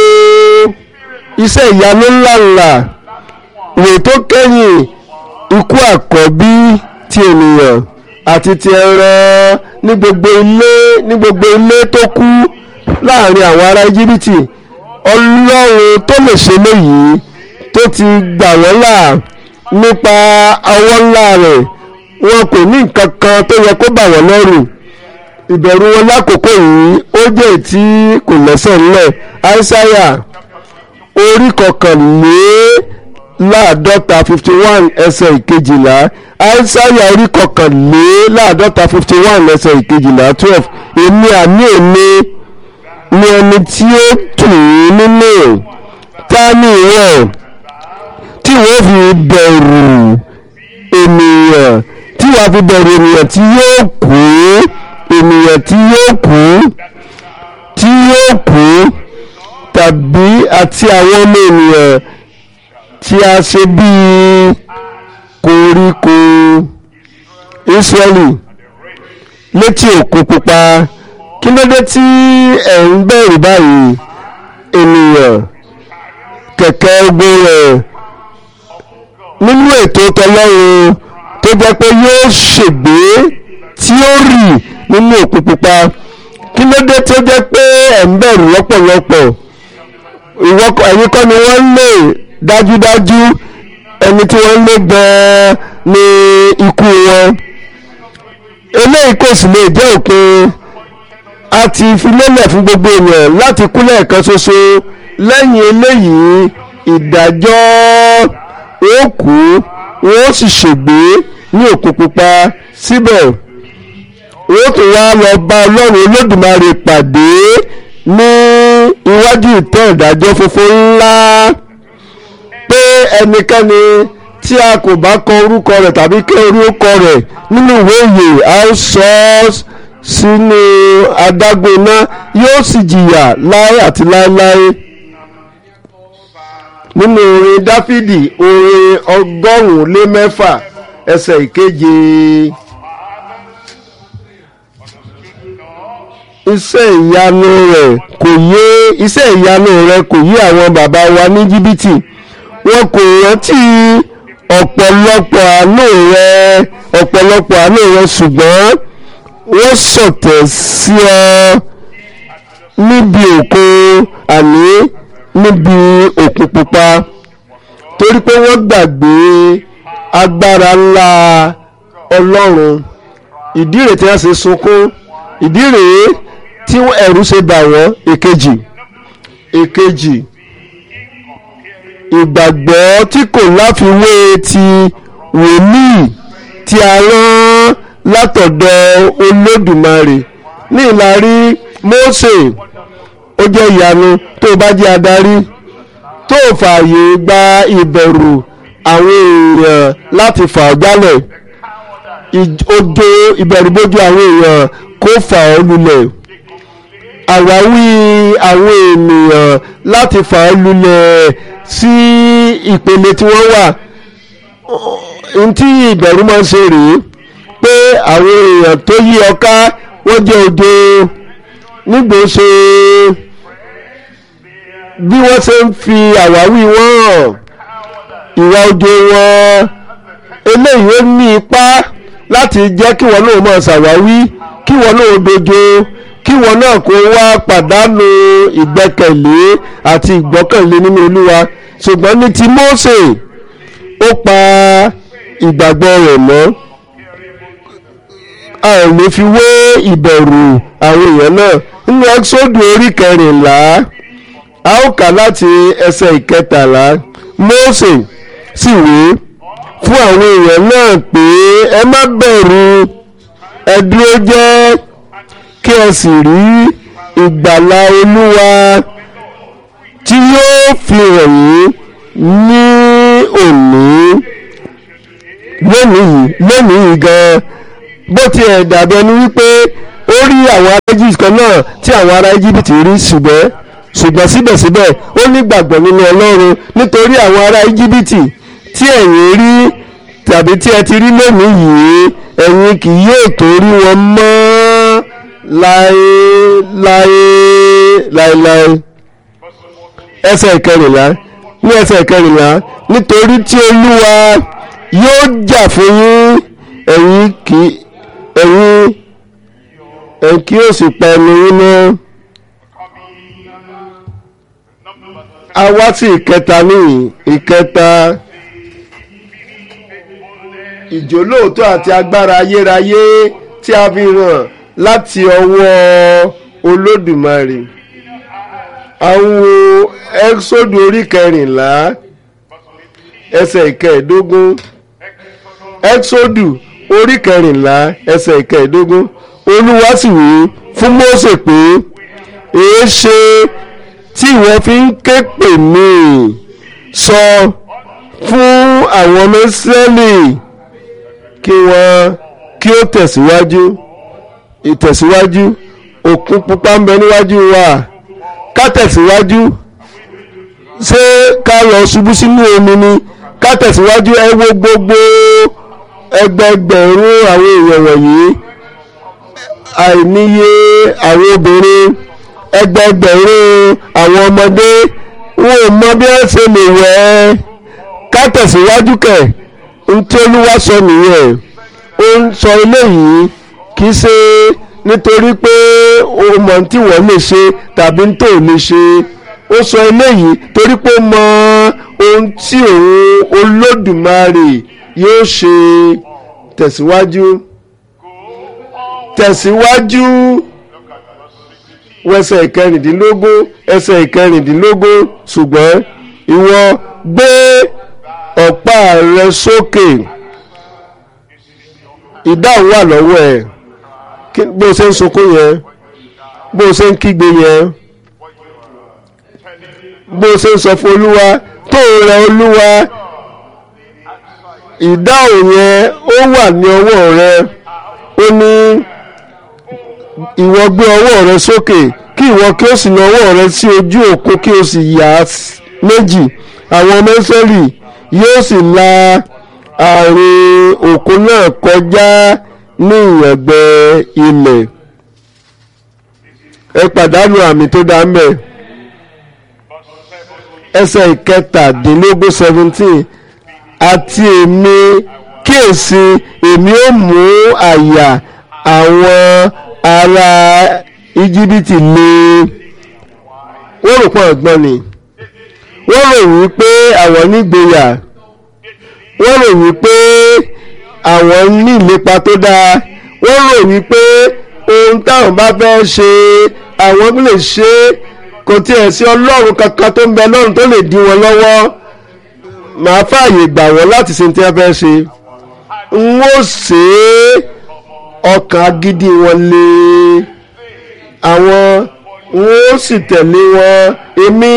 iṣẹ́ ìyanu ńláńlá wò tó kẹ́yìn ikú àkọ́bí ti ènìyàn àti ti ẹran ní gbogbo ilé ní gbogbo ilé tó kú láàrin àwọn ará íjíbítì ọlọ́run tó lè ṣe léyìí tó ti gbà wọ́n là nípa ọwọ́ ńlá rẹ̀ wọn kò ní nǹkan kan tó yẹ kó bà wọ́n lọ́rù ìbẹ̀rù wọn lákòókò yìí ó jẹ́ tí kò lẹ́sẹ̀ ńlẹ̀ aísáyà orí kọkànléláàádọ́ta fifty one ẹsẹ̀ ìkejìlá aísáyà orí kọkànléláàádọ́ta fifty one ẹsẹ̀ ìkejìlá twelve èmi àní èmi ni ẹni tí ó tù ú nínú ta ni ìwọ tí wọ́n fi bẹ̀rù ènìyàn tí wàá fi bẹ̀rù ènìyàn tí yóò kú ènìyàn tí yóò kú tí yóò kú tàbí àti àwọn ọmọ ènìyàn tí a ṣe bíi koríko Ísírẹ́lì létí òkun pupa kí ló dé tí ẹ̀ ń bẹ̀rù báyìí ènìyàn kẹ̀kẹ́ ogun rẹ̀ nínú ètò tọlọ́run tó jẹ́ pé yóò ṣègbé tí ó rì nínú òkun pupa kí ló dé tó jẹ́ pé ẹ̀ ń bẹ̀rù lọ́pọ̀lọpọ̀ ìwọ ẹ̀yin kọ́ ni wọ́n ń lè dájúdájú ẹni tí wọ́n ń lé gan-an ní ikú wọn eléyìí kò sì lè jẹ́ òpin a ti fi lélẹ̀ fún gbogbo èèyàn láti kú lẹ́ẹ̀kan ṣoṣo lẹ́yìn eléyìí ìdájọ́ ó kú wọ́n sì ṣègbé ní òkun pupa síbẹ̀ wọ́n tún wá lọ bá ọlọ́run olódùmarè pàdé ní iwájú ìtẹ́ ìdájọ́ funfun ńlá pé ẹnikẹ́ni tí a kò bá kọ orúkọ rẹ̀ tàbí kí orúkọ rẹ̀ nínú ìwé ìyè a ó sọ ọ́ sínú adágún iná yóò sì jìyà láé àti láéláé nínú orin dáfídì orin ọgọ́rùn-ún lé mẹ́fà ẹsẹ̀ ìkeje. iṣẹ́ ìyanu rẹ̀ kò yé iṣẹ́ ìyanu rẹ̀ kò yé àwọn bàbá wa ní jìbìtì wọn kò rántí ọ̀pọ̀lọpọ̀ àánú rẹ̀ ọ̀pọ̀lọpọ̀ àánú rẹ̀ ṣùgbọ́n wọ́n sọ̀tẹ̀ sí ọ níbi òkun àní níbi òkun pupa torí pé wọ́n gbàgbé agbára ńlá ọlọ́run ìdí rèé tí wọ́n ṣe sunkún ìdí rèé tí ẹ̀rù ṣe bà wọ́n èkejì èkejì ìgbàgbọ́ tí kò láfiwé ti wòlíì tí a rán látọ̀dọ̀ olódùmarè ní ìlarí Mósè ó jẹ́ ìyanu tó bá jẹ́ adarí tó fààyè gba ìbẹ̀rù àwọn èèyàn láti fà ọ́ jálẹ̀ ojo ìbẹ̀rùbojo àwọn èèyàn kó fà ọ́ lulẹ̀ àwáwí àwọn ènìyàn láti fà ọ́ lulẹ̀ sí ìpele tí wọ́n wà ntí ìbẹ̀rù máa ń ṣe rèé pé àwọn èèyàn tó yí ọ ká wọ́n jẹ́ ojo nígbò ṣe bí wọ́n ṣe ń fi àwáwí wọn hàn ìwà ojo wọn eléyìí ó ní ipá láti jẹ́ kí wọn náà máa ṣàwáwí kí wọn náà dojo kí wọn náà kó wá pàdánù ìgbẹ́kẹ̀lé àti ìgbọ́kànlé nínú olúwa ṣùgbọ́n ní ti Mósè ó pa ìgbàgbọ́ rẹ̀ mọ́ a ò ní fi wé ìbẹ̀rù àwọn èèyàn náà nínú ẹ́sọ́dù orí kẹrìnlá a ó kà láti ẹsẹ̀ ìkẹtàlá Mósè sì wí fún àwọn èèyàn náà pé ẹ má bẹ̀rù ẹ dúró jẹ́ kí ẹ sì rí ìgbàlà olúwa tí yóò fi hàn yín ní òní lónìí yìí lónìí yìí gan bó tiẹ̀ dàbí ẹni wípé ó rí àwọn ará Egypt kan náà tí àwọn ará Egypt rí ṣùgbọ́n ṣùgbọ́n síbẹ̀síbẹ̀ ó nígbàgbọ́ nínú Ọlọ́run nítorí àwọn ará Egypt tí ẹ̀yin rí tàbí tí ẹ ti rí lónìí yìí ẹ̀yin kì yóò tó rí wọn mọ́ láéláé láéláé ẹsẹ̀ ìkẹrìnlá ní ẹsẹ̀ ìkẹrìnlá nítorí tí Olúwa yóò jà fún yín ẹ̀yin kì ẹ̀yin ẹ̀yin kì yóò sì pa ẹnu yín náà. a wá sí ìkẹta níyìn ìkẹta ìjólóòtọ́ àti agbára ayérayé tí a fi hàn láti ọwọ́ Olódùmarè àwọn ẹ́xódù orí kẹrìnlá ẹsẹ̀ ìkẹẹ̀dógún ẹ́xódù orí kẹrìnlá ẹsẹ̀ ìkẹẹ̀dógún olúwa sì wí fún Mósè pé èé ṣe tí ìwọ fi ń ké pè mí sọ fún àwọn ọmọ Ísírẹ́lì kí wọ́n kí ó tẹ̀síwájú ìtẹ̀síwájú òkun pupa ń bẹ níwájú wa ká tẹ̀síwájú ṣé ká lọ ṣubú sínú omi ni ká tẹ̀síwájú ẹ wo gbogbo ẹgbẹgbẹ̀rún àwọn èèyàn wọ̀nyí àìníye àwọn obìnrin ẹgbẹgbẹ̀rún àwọn ọmọdé wọn ò mọ bí wọ́n ṣe lè wẹ̀ ẹ́ ká tẹ̀síwájú kẹ̀ ntí olúwa sọ nìyẹn ó ń sọ eléyìí kì í ṣe nítorí pé o mọ̀ tí wọ́n lè ṣe tàbí tó lè ṣe ó sọ eléyìí torí pé ó mọ ohun tí òun olódùmarè yóò ṣe tẹ̀síwájú tẹ̀síwájú wẹsẹ̀ ìkẹrìndínlógún ẹsẹ̀ ìkẹrìndínlógún ṣùgbọ́n ìwọ gbé ọ̀pá rẹ sókè ìdáhùn wà lọ́wọ́ ẹ̀ bó o ṣe ń sunkún yẹn bó o ṣe ń kígbe yẹn bó o ṣe ń sọ fún olúwa tó rẹ olúwa ìdáhùn yẹn ó wà ní ọwọ́ rẹ ó ní ìwọ gbé ọwọ́ rẹ sókè kí ìwọ kí o sì na ọwọ́ rẹ sí ojú òkun kí o sì yà á méjì àwọn ọmọ Ísírẹ́lì yóò sì la àárín òkun náà kọjá ní ìyẹ̀gbẹ́ ilẹ̀ ẹ pàdánù àmì tó dá mẹ́ ẹsẹ̀ ìkẹtàdínlógún seventeen àti èmi kíyèsí èmi ó mú àyà àwọn ará íjíbítì le wọ́n rò pọ̀ ọ̀gbọ́n ni wọ́n rò wípé àwọn nígboyà wọ́n rò wípé àwọn ní ìlépa tó dáa wọ́n rò wípé ohun táwọn bá fẹ́ ṣe àwọn lè ṣe kò tiẹ̀ sí ọlọ́run kankan tó ń bẹ lọ́run tó lè dí wọn lọ́wọ́ màá fààyè gbà wọ́n láti ṣe tí wọ́n fẹ́ ṣe n ó ṣe é ọkàn agídí wọn lé àwọn n ó sì tẹ̀lé wọn èmi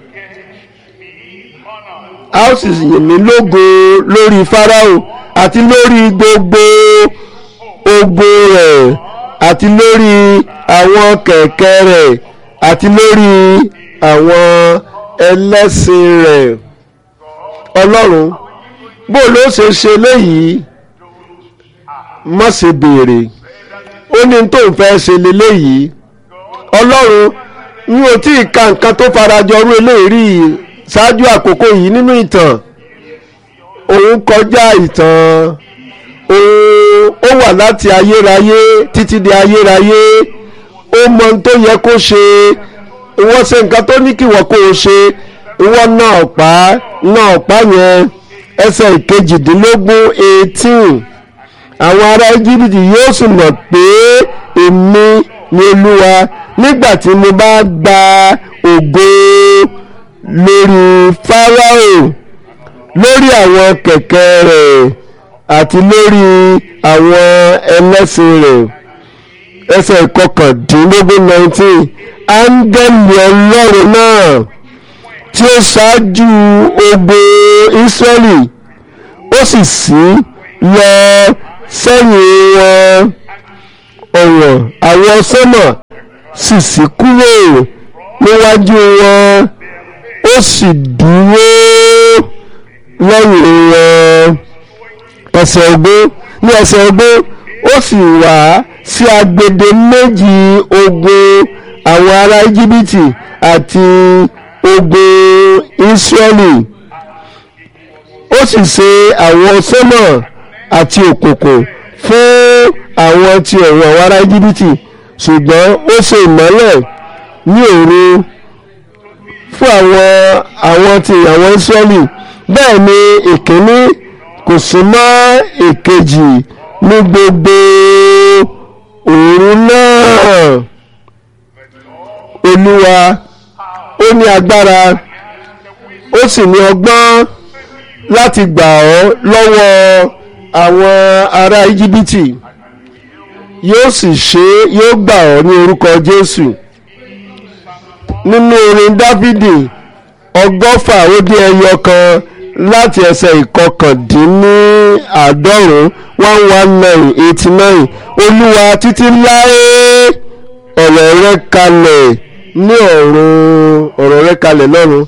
a ó sì yìn mí lógo lórí Fáráò àti lórí gbogbo ogun rẹ̀ àti lórí àwọn kẹ̀kẹ́ rẹ̀ àti lórí àwọn ẹlẹ́sìn rẹ̀ ọlọ́run bó ló ṣe ṣe léyìí má ṣe béèrè ó ní tó ń fẹ́ ṣe léléyìí ọlọ́run n ò tí ì ka nǹkan tó farajọ rú eléyìí rí ṣáájú àkókò yìí nínú ìtàn òun kọjá ìtàn òun ó wà láti ayérayé títí di ayérayé ó mọ ohun tó yẹ kó ṣe wọ́n ṣe nǹkan tó ní kí wọ́n kó o ṣe wọ́n ná ọ̀pá ná ọ̀pá yẹn ẹsẹ̀ ìkejìdínlógún eighteen àwọn ará íjíbítì yóò sì mọ̀ pé èmi ni olúwa nígbà tí mo bá gba ògo lórí fáráò lórí àwọn kẹ̀kẹ́ rẹ̀ àti lórí àwọn ẹlẹ́sìn rẹ̀ ẹsẹ̀ ìkọkàndínlógún nineteen áńgẹ́lì ọlọ́run náà tí ó ṣáájú ogun Ísírẹ́lì ó sì sí lọ sẹ́yìn wọn ọ̀wọ̀n àwọn sọ́mọ̀ sì sí kúrò níwájú wọn ó sì dúró lẹ́yìn wọn ẹsẹ̀ ogún ní ẹsẹ̀ ogún ó sì wá sí agbede méjì ogun àwọn ará íjíbítì àti ogun ísírẹ́lì ó sì ṣe àwọn sọ́mọ̀ àti òkùnkùn fún àwọn ti ọ̀run àwọn ará íjíbítì ṣùgbọ́n ó ṣe ìmọ́lẹ̀ ní òru fún àwọn àwọn ti àwọn ísírẹ́lì bẹ́ẹ̀ ni ìkíní kò sún mọ́ èkejì ní gbogbo òru náà olúwa ó ní agbára ó sì ní ọgbọ́n láti gbà ọ́ lọ́wọ́ àwọn ará íjíbítì yóò sì ṣe yóò gbà ọ́ ní orúkọ jésù nínú orin dáfídì ọgọ́fà ó dín ẹyọ kan láti ẹsẹ̀ ìkọkàndínníàádọ́rùn one one nine eighty nine olúwa títí láé ọ̀rọ̀ rẹ kalẹ̀ ní ọ̀run ọ̀rọ̀ rẹ kalẹ̀ lọ́run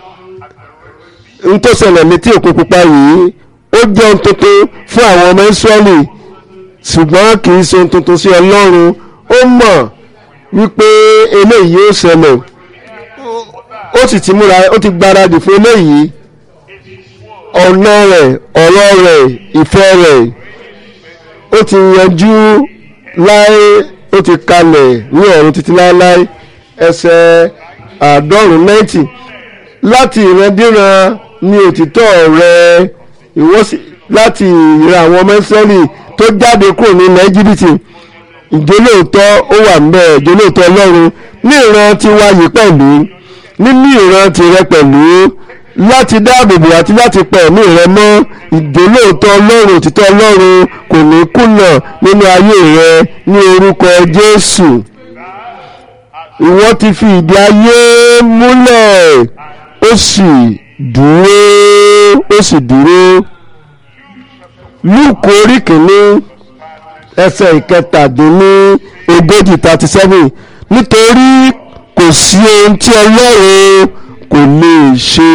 n tó ṣẹlẹ̀ létí òkun pupa yìí ó jẹ́ ohun tuntun fún àwọn ọmọ Ísírẹ́lì ṣùgbọ́n kì í ṣe ohun tuntun sí Ọlọ́run ó mọ̀ wípé eléyìí yóò ṣẹlẹ̀ ó sì ti múra ó ti gbáradì fún eléyìí ọ̀nà rẹ̀ ọ̀rọ̀ rẹ̀ ìfẹ́ rẹ̀ ó ti yanjú láé ó ti kalẹ̀ ní ọ̀run títí láéláé ẹsẹ̀ àádọ́rùn-ún náìtì láti ìrandíran ní òtítọ́ rẹ̀ ìwọ sì láti ìran àwọn ọmọ Ísírẹ́lì tó jáde kúrò ní ilẹ̀ Íjíbítì ìjólóòtọ́ ó wà ńbẹ̀ ìjólóòtọ́ Ọlọ́run ní ìran tiwa yìí pẹ̀lú nínú ìran tirẹ̀ pẹ̀lú láti dáàbòbò àti láti pa ẹ̀mí rẹ mọ́ ìjólóòtọ́ Ọlọ́run òtítọ́ Ọlọ́run kò ní kùnà nínú ayé rẹ ní orúkọ Jésù ìwọ ti fi ìdí ayé múlẹ̀ ó sì dúró ó sì dúró lúùkù orí kìíní ẹsẹ̀ ìkẹtàdínní ogójì thirty seven nítorí kò sí ohun tí ọlọ́run kò lè ṣe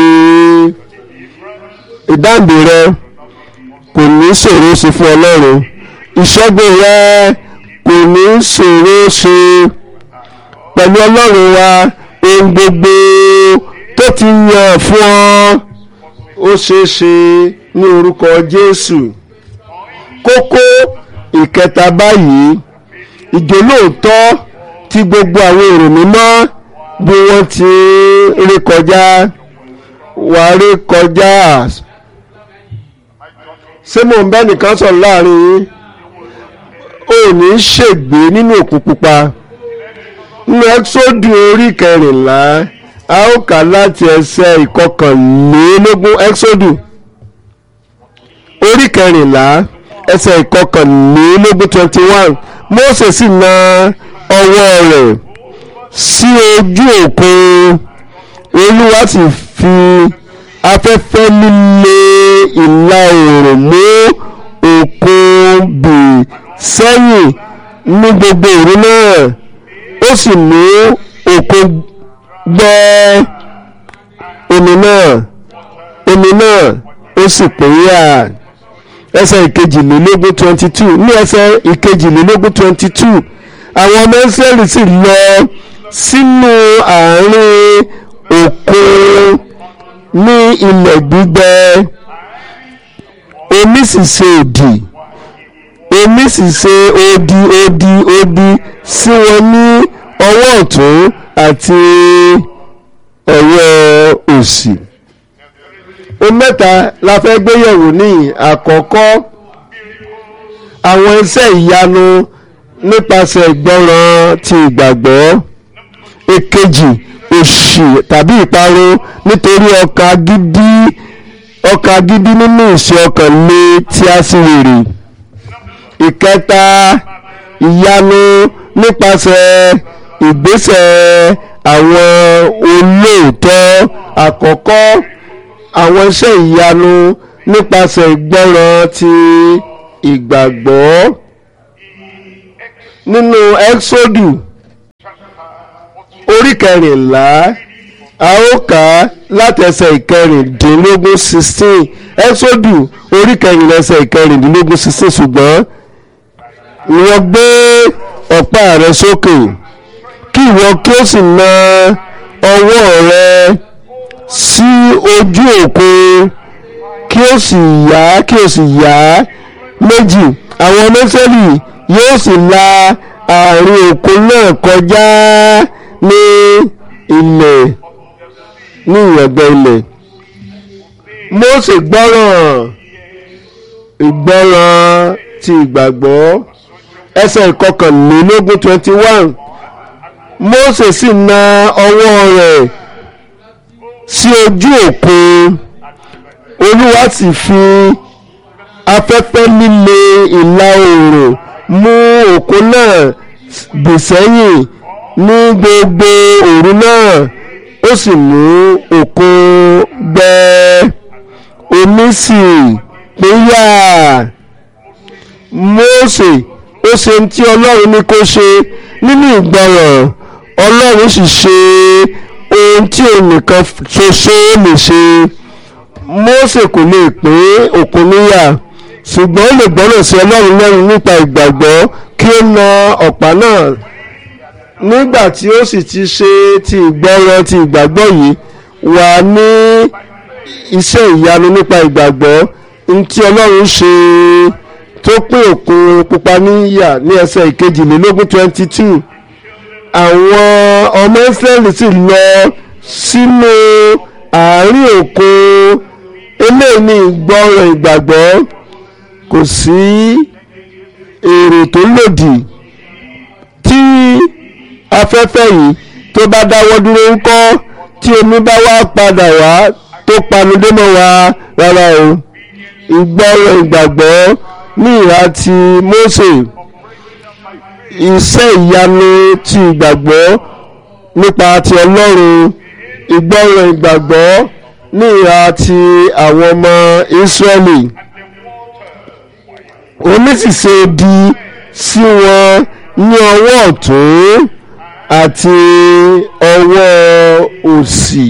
ìdáǹdè rẹ kò ní ṣòro ṣe fún ọlọ́run ìṣẹ́gun rẹ kò ní ṣòro ṣe pẹ̀lú ọlọ́run wa ohun gbogbo tó ti yàn fún ọ ó ṣeé ṣe ní orúkọ Jésù kókó ìkẹta báyìí ìjólóòtọ́ tí gbogbo àwọn èrò mímọ́ bí wọ́n ti rí kọjá wà rí kọjá ṣé mò ń bẹ́ nìkan sọ̀rọ̀ láàrin yín ò ní ṣègbé nínú òkun pupa nínú ẹ́sọ́dù orí kẹrìnlá a ó kà láti ẹsẹ̀ ìkọkànlélógún ẹ́sọ́dù orí kẹrìnlá ẹsẹ̀ ìkọkànlélógún twenty one Mósè sì na ọwọ́ rẹ̀ sí ojú òkun olúwa sì fi afẹ́fẹ́ líle ìlà oòrùn mú òkun bì sẹ́yìn ní gbogbo òru náà ó sì mú òkun gbẹ́ omi náà omi náà ó sì pínyà ẹsẹ̀ ìkejìlélógún twenty two ní ẹsẹ̀ ìkejìlélógún twenty two àwọn ọmọ Ísírẹ́lì sì lọ sínú àárín òkun ní ilẹ̀ gbígbẹ omi sì ṣe òdì omi sì ṣe odi odi odi sí wọn ní ọwọ́ ọ̀tún àti ọwọ́ òsì ohun mẹ́ta la fẹ́ gbéyẹ̀wò ní àkọ́kọ́ àwọn iṣẹ́ ìyanu nípasẹ̀ ìgbọràn ti ìgbàgbọ́ èkejì òṣì tàbí ìparun nítorí ọkàn agídí ọkàn agídí nínú ìṣe ọkàn lé tí a sì wèrè ìkẹta ìyanu nípasẹ̀ ìgbésẹ̀ àwọn olóòótọ́ àkọ́kọ́ àwọn iṣẹ́ ìyanu nípasẹ̀ ìgbọràn ti ìgbàgbọ́ nínú ẹ́xódù orí kẹrìnlá a ó kà á látẹsẹ̀ ìkẹrìndínlógún sixteen ẹ́xódù orí kẹrìnlá ẹsẹ̀ ìkẹrìndínlógún sixteen ṣùgbọ́n ìwọ gbé ọ̀pá rẹ sókè kí ìwọ kí ó sì na ọwọ́ rẹ sí ojú òkun kí ó sì yá kí ó sì yá méjì àwọn mẹ́sẹ̀lì yóò sì la àárín òkun náà kọjá ní ilẹ̀ ní ìyẹ̀gbẹ́ ilẹ̀ Mósè gbọ́ràn ìgbọ́ràn ti ìgbàgbọ́ ẹsẹ̀ ìkọkànlélógún twenty one Mósè sì na ọwọ́ rẹ̀ sí ojú òkun Olúwa sì fi afẹ́fẹ́ líle ìlà oòrùn mú òkun náà bì sẹ́yìn ní gbogbo òru náà ó sì mú òkun gbẹ omi sì pínyà Mósè ó ṣe ohun tí Ọlọ́run ní kó ṣe nínú ìgbọràn Ọlọ́run sì ṣe ohun tí òun nìkan ṣoṣo lè ṣe Mósè kò lè pín òkun níyà ṣùgbọ́n ó lè gbọ́ràn sí Ọlọ́run lẹ́nu nípa ìgbàgbọ́ kí ó na ọ̀pá náà nígbà tí ó sì ti ṣe ti ìgbọràn ti ìgbàgbọ́ yìí wà ní iṣẹ́ ìyanu nípa ìgbàgbọ́ ntí Ọlọ́run ṣe tó pín òkun pupa níyà ní ẹsẹ̀ ìkejìlélógún twenty two àwọn ọmọ Ísírẹ́lì sì lọ sínú àárín òkun eléyìí ní ìgbọràn ìgbàgbọ́ kò sí èrò tó lòdì tí afẹ́fẹ́ yìí tó bá dáwọ́ dúró ń kọ́ tí omi bá wá padà wá tó panudé mọ́ wa rárá o ìgbọràn ìgbàgbọ́ ní ìhà ti Mósè iṣẹ́ ìyanu ti ìgbàgbọ́ nípa ti Ọlọ́run ìgbọràn ìgbàgbọ́ ní ìhà ti àwọn ọmọ Ísírẹ́lì omi sì ṣe di sí wọn ní ọwọ́ ọ̀tún àti ọwọ́ òsì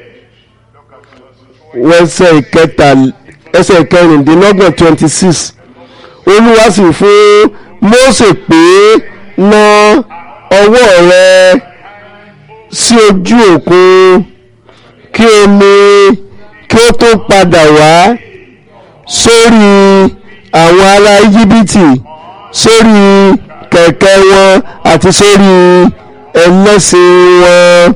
ẹsẹ̀ ìkẹta ẹsẹ̀ ìkẹrìndínlọ́gbọ̀n twenty six olúwa sì fún Mósè pé na ọwọ́ rẹ sí ojú òkun kí omi kí ó tó padà wá sórí àwọn ará íjíbítì sórí kẹ̀kẹ́ wọn àti sórí ẹlẹ́sìn wọn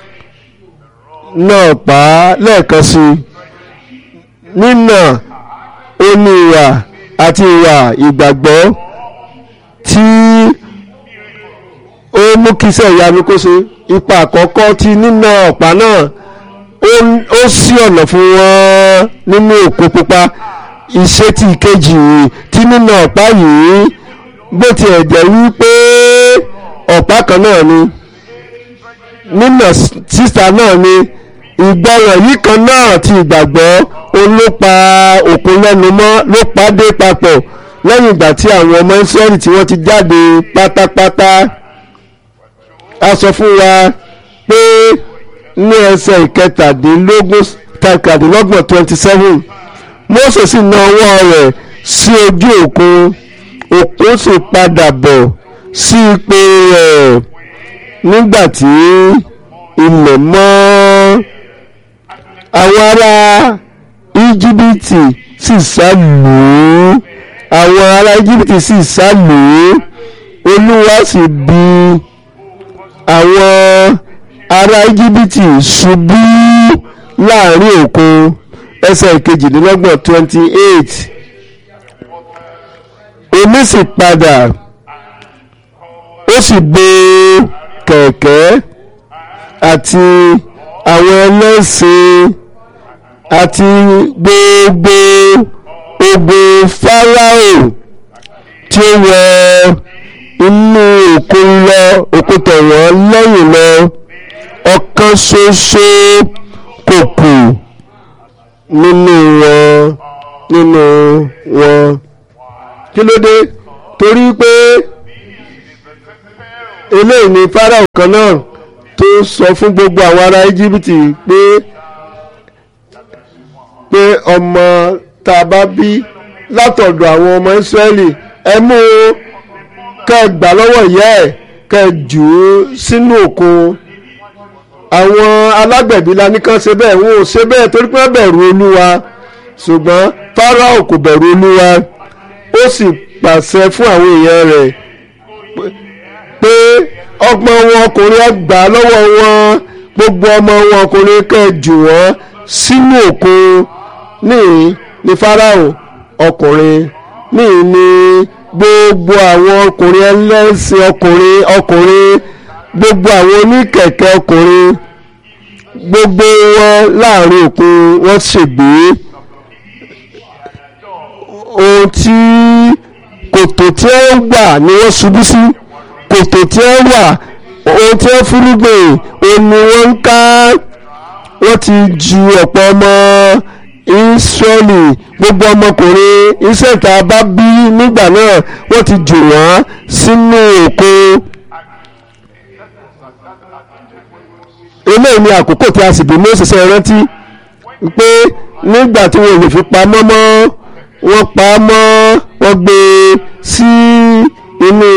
náà pa á lẹ́ẹ̀kan sí i nínà ó ní ìwà àti ìwà ìgbàgbọ́ tí ó mú kí iṣẹ́ ìyanu kó ṣe ipa àkọ́kọ́ tí nínà ọ̀pá náà ó ṣí ọ̀nà fún wọn nínú òkun pupa ìṣètì ìkejì tí nínà ọ̀pá yìí bó tiẹ̀ jẹ́ wípé ọ̀pá kan náà ni nínà sísà náà ni ìgbọràn yìí kan náà ti ìgbàgbọ́ òun ló pa òkun lẹ́nu mọ́ ló pa dé papọ̀ lẹ́yìn ìgbà tí àwọn ọmọ Ísírẹ́lì tí wọ́n ti jáde pátápátá a sọ fún wa pé ní ẹsẹ̀ ìkẹtàdínlógún kẹtàdínlọ́gbọ̀n twenty seven Mósè sì na ọwọ́ rẹ̀ sí ojú òkun òkun sì padà bọ̀ sí ipò rẹ̀ nígbà tí ilẹ̀ mọ́ àwọn ará íjíbítì sì sá lù ú àwọn ará íjíbítì sì sá lù ú olúwa sì bi àwọn ará íjíbítì ṣubú láàrin òkun ẹsẹ̀ ìkejìdínlọ́gbọ̀n twenty eight omi sì padà ó sì bo kẹ̀kẹ́ àti àwọn ẹlẹ́sìn àti gbogbo ogun Fáráò tí ó wọ inú òkun lọ òkun tẹ̀wọ́n lẹ́yìn lọ ọ̀kan ṣoṣo kò kù nínú wọn nínú wọn kí ló dé torí pé eléyìí ni Fáráò kan náà tó sọ fún gbogbo àwọn ará Íjíbítì pé pé ọmọ tá a bá bí látọ̀dọ̀ àwọn ọmọ Ísírẹ́lì ẹ mú un kẹ́ ẹ gbà lọ́wọ́ ìyá ẹ̀ kẹ́ ẹ jù ú sínú òkun àwọn alágbẹ̀bí la ní kàn ṣe bẹ́ẹ̀ wọn ò ṣe bẹ́ẹ̀ torí pé wọ́n bẹ̀rù Olúwa ṣùgbọ́n Fáráò kò bẹ̀rù Olúwa ó sì pàṣẹ fún àwọn èèyàn rẹ̀ pé ọgbọ́n wọn ọkùnrin ẹ gbà lọ́wọ́ wọn gbogbo ọmọ wọn ọkùnrin kẹ́ ẹ jù wọ́n sínú òkun níhìn ní Fáráò ọkùnrin níhìn ní gbogbo àwọn ọkùnrin ẹlẹ́sìn ọkùnrin ọkùnrin gbogbo àwọn oníkẹ̀kẹ́ ọkùnrin gbogbo wọn láàrin òkun wọ́n ṣègbè ohun tí kòtò tí ẹ wà ni wọ́n ṣubú sí kòtò tí ẹ wà ohun tí ẹ fúrúgbìn òun ni wọ́n ń ká wọ́n ti ju ọ̀pọ̀ ọmọ Ísírẹ́lì gbogbo ọmọkùnrin ìṣẹ̀ta bá bí nígbà náà wọ́n ti jù wọ́n sínú òkun. eléyìí ni àkókò tí a sì bí Mósè ṣe rántí pé nígbà tí wọn ò lè fi pamọ́ mọ́ wọ́n pa á mọ́ wọ́n gbé e sí inú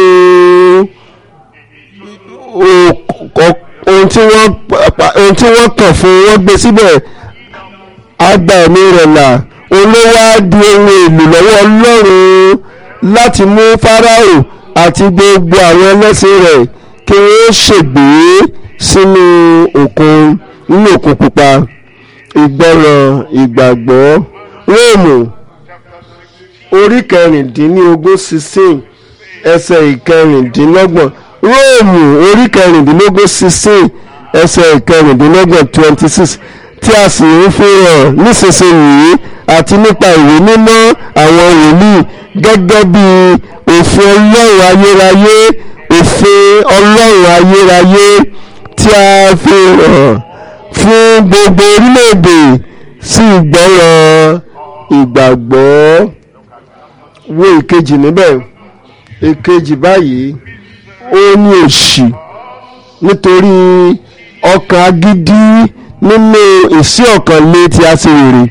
ohun tí wọ́n ohun tí wọ́n kàn fún wọ́n gbé síbẹ̀ àgbà ẹ̀mí rẹ̀ là olówó á di ohun èlò lọ́wọ́ Ọlọ́run láti mú Fáráò àti gbogbo àwọn ẹlẹ́sìn rẹ̀ kí wọ́n ṣègbè sínú òkun nínú òkun pupa ìgbọràn ìgbàgbọ́ Róòmù orí kẹrìndínlógún sixteen ẹsẹ̀ ìkẹrìndínlọ́gbọ̀n Róòmù orí kẹrìndínlógún sixteen ẹsẹ̀ ìkẹrìndínlọ́gbọ̀n twenty six tí a sì ń fi hàn nísinsìnyí àti nípa ìwé mímọ́ àwọn wòlíì gẹ́gẹ́ bí òfin Ọlọ́run ayérayé òfin Ọlọ́run ayérayé tí a fi hàn fún gbogbo orílẹ̀-èdè sí ìgbọ́ràn ìgbàgbọ́ wo ìkejì níbẹ̀ ìkejì báyìí ó ní òṣì nítorí ọkàn agídí nínú ìsí ọkàn lé tí a ṣe rèrè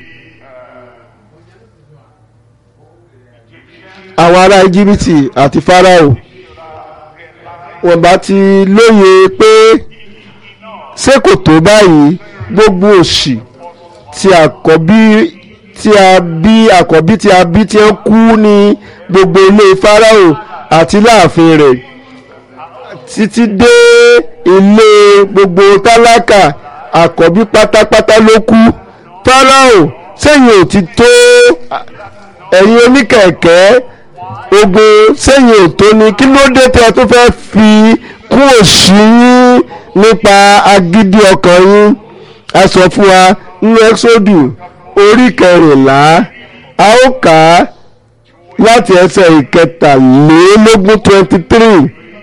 àwọn ará íjíbítì àti fáráò wọ́n bá ti lóye pé ṣé kò tó báyìí gbogbo òṣì tí àkọ́bí tí a bí àkọ́bí tí a bí tí ń kú ní gbogbo ilé fáráò àti láàfin rẹ̀ títí dé ilé gbogbo tálákà àkọ́bí pátápátá ló kú fáráò sẹ́yìn ò ti tó ẹ̀yin oníkẹ̀kẹ́ ogun sẹ́yìn ò tó ni kí ló dé tí a tó fẹ́ fi kún òṣì yín nípa agídí ọkàn yín a sọ fún wa nínú ẹ́sọ́dù orí kẹrìnlá a ó kà á láti ẹsẹ̀ ìkẹtàlélógún twenty three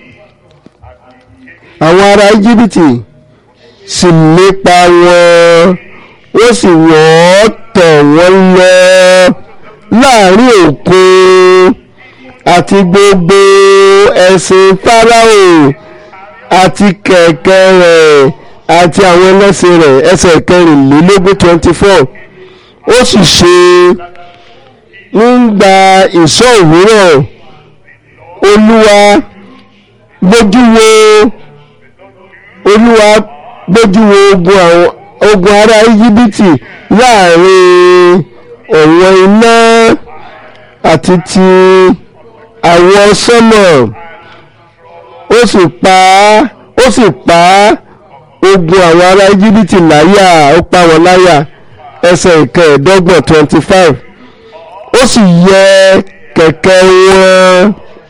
àwọn ará íjíbítì sì lépa wọn ó sì wọ́n tọ̀ wọ́n lọ láàrin òkun àti gbogbo ẹ̀sìn fáráò àti kẹ̀kẹ́ rẹ̀ àti àwọn ẹlẹ́sìn rẹ̀ ẹsẹ̀ kẹrìnlélógún twenty four ó sì ṣe nígbà ìṣọ́ òwúrọ̀ olúwa gbójú wo olúwa gbójú wo ogun àwọn ogun ará íjíbítì láàrin ọ̀wọ́n iná àti ti àwọ̀ sọ́mọ̀ ó sì pa á ó sì pa á ogun àwọn ará íjíbítì láyà ó pa wọ́n láyà ẹsẹ̀ ìkẹẹ̀ẹ́dọ́gbọ̀n twenty five ó sì yẹ kẹ̀kẹ́ wọn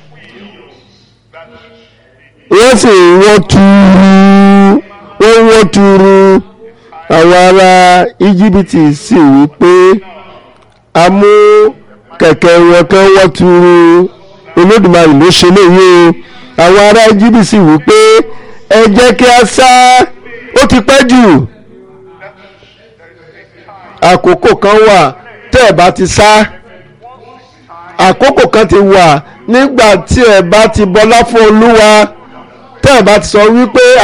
wọ́n sì wọ́n tuuru wọ́n wọ́n tuuru àwọn ará íjíbítì sì wí pé a mú kẹ̀kẹ́ wọn kan wọ́n tuuru olódùmarè ló ṣe léyìí o àwọn ará íjíbítì sì wí pé ẹ jẹ́ kí a sá ó ti pẹ́ jù àkókò kan wà tẹ́ ẹ̀ bá ti sá àkókò kan ti wà nígbà tí ẹ̀ bá ti bọlá fún olúwa tẹ́ ẹ̀ bá ti sọ wípé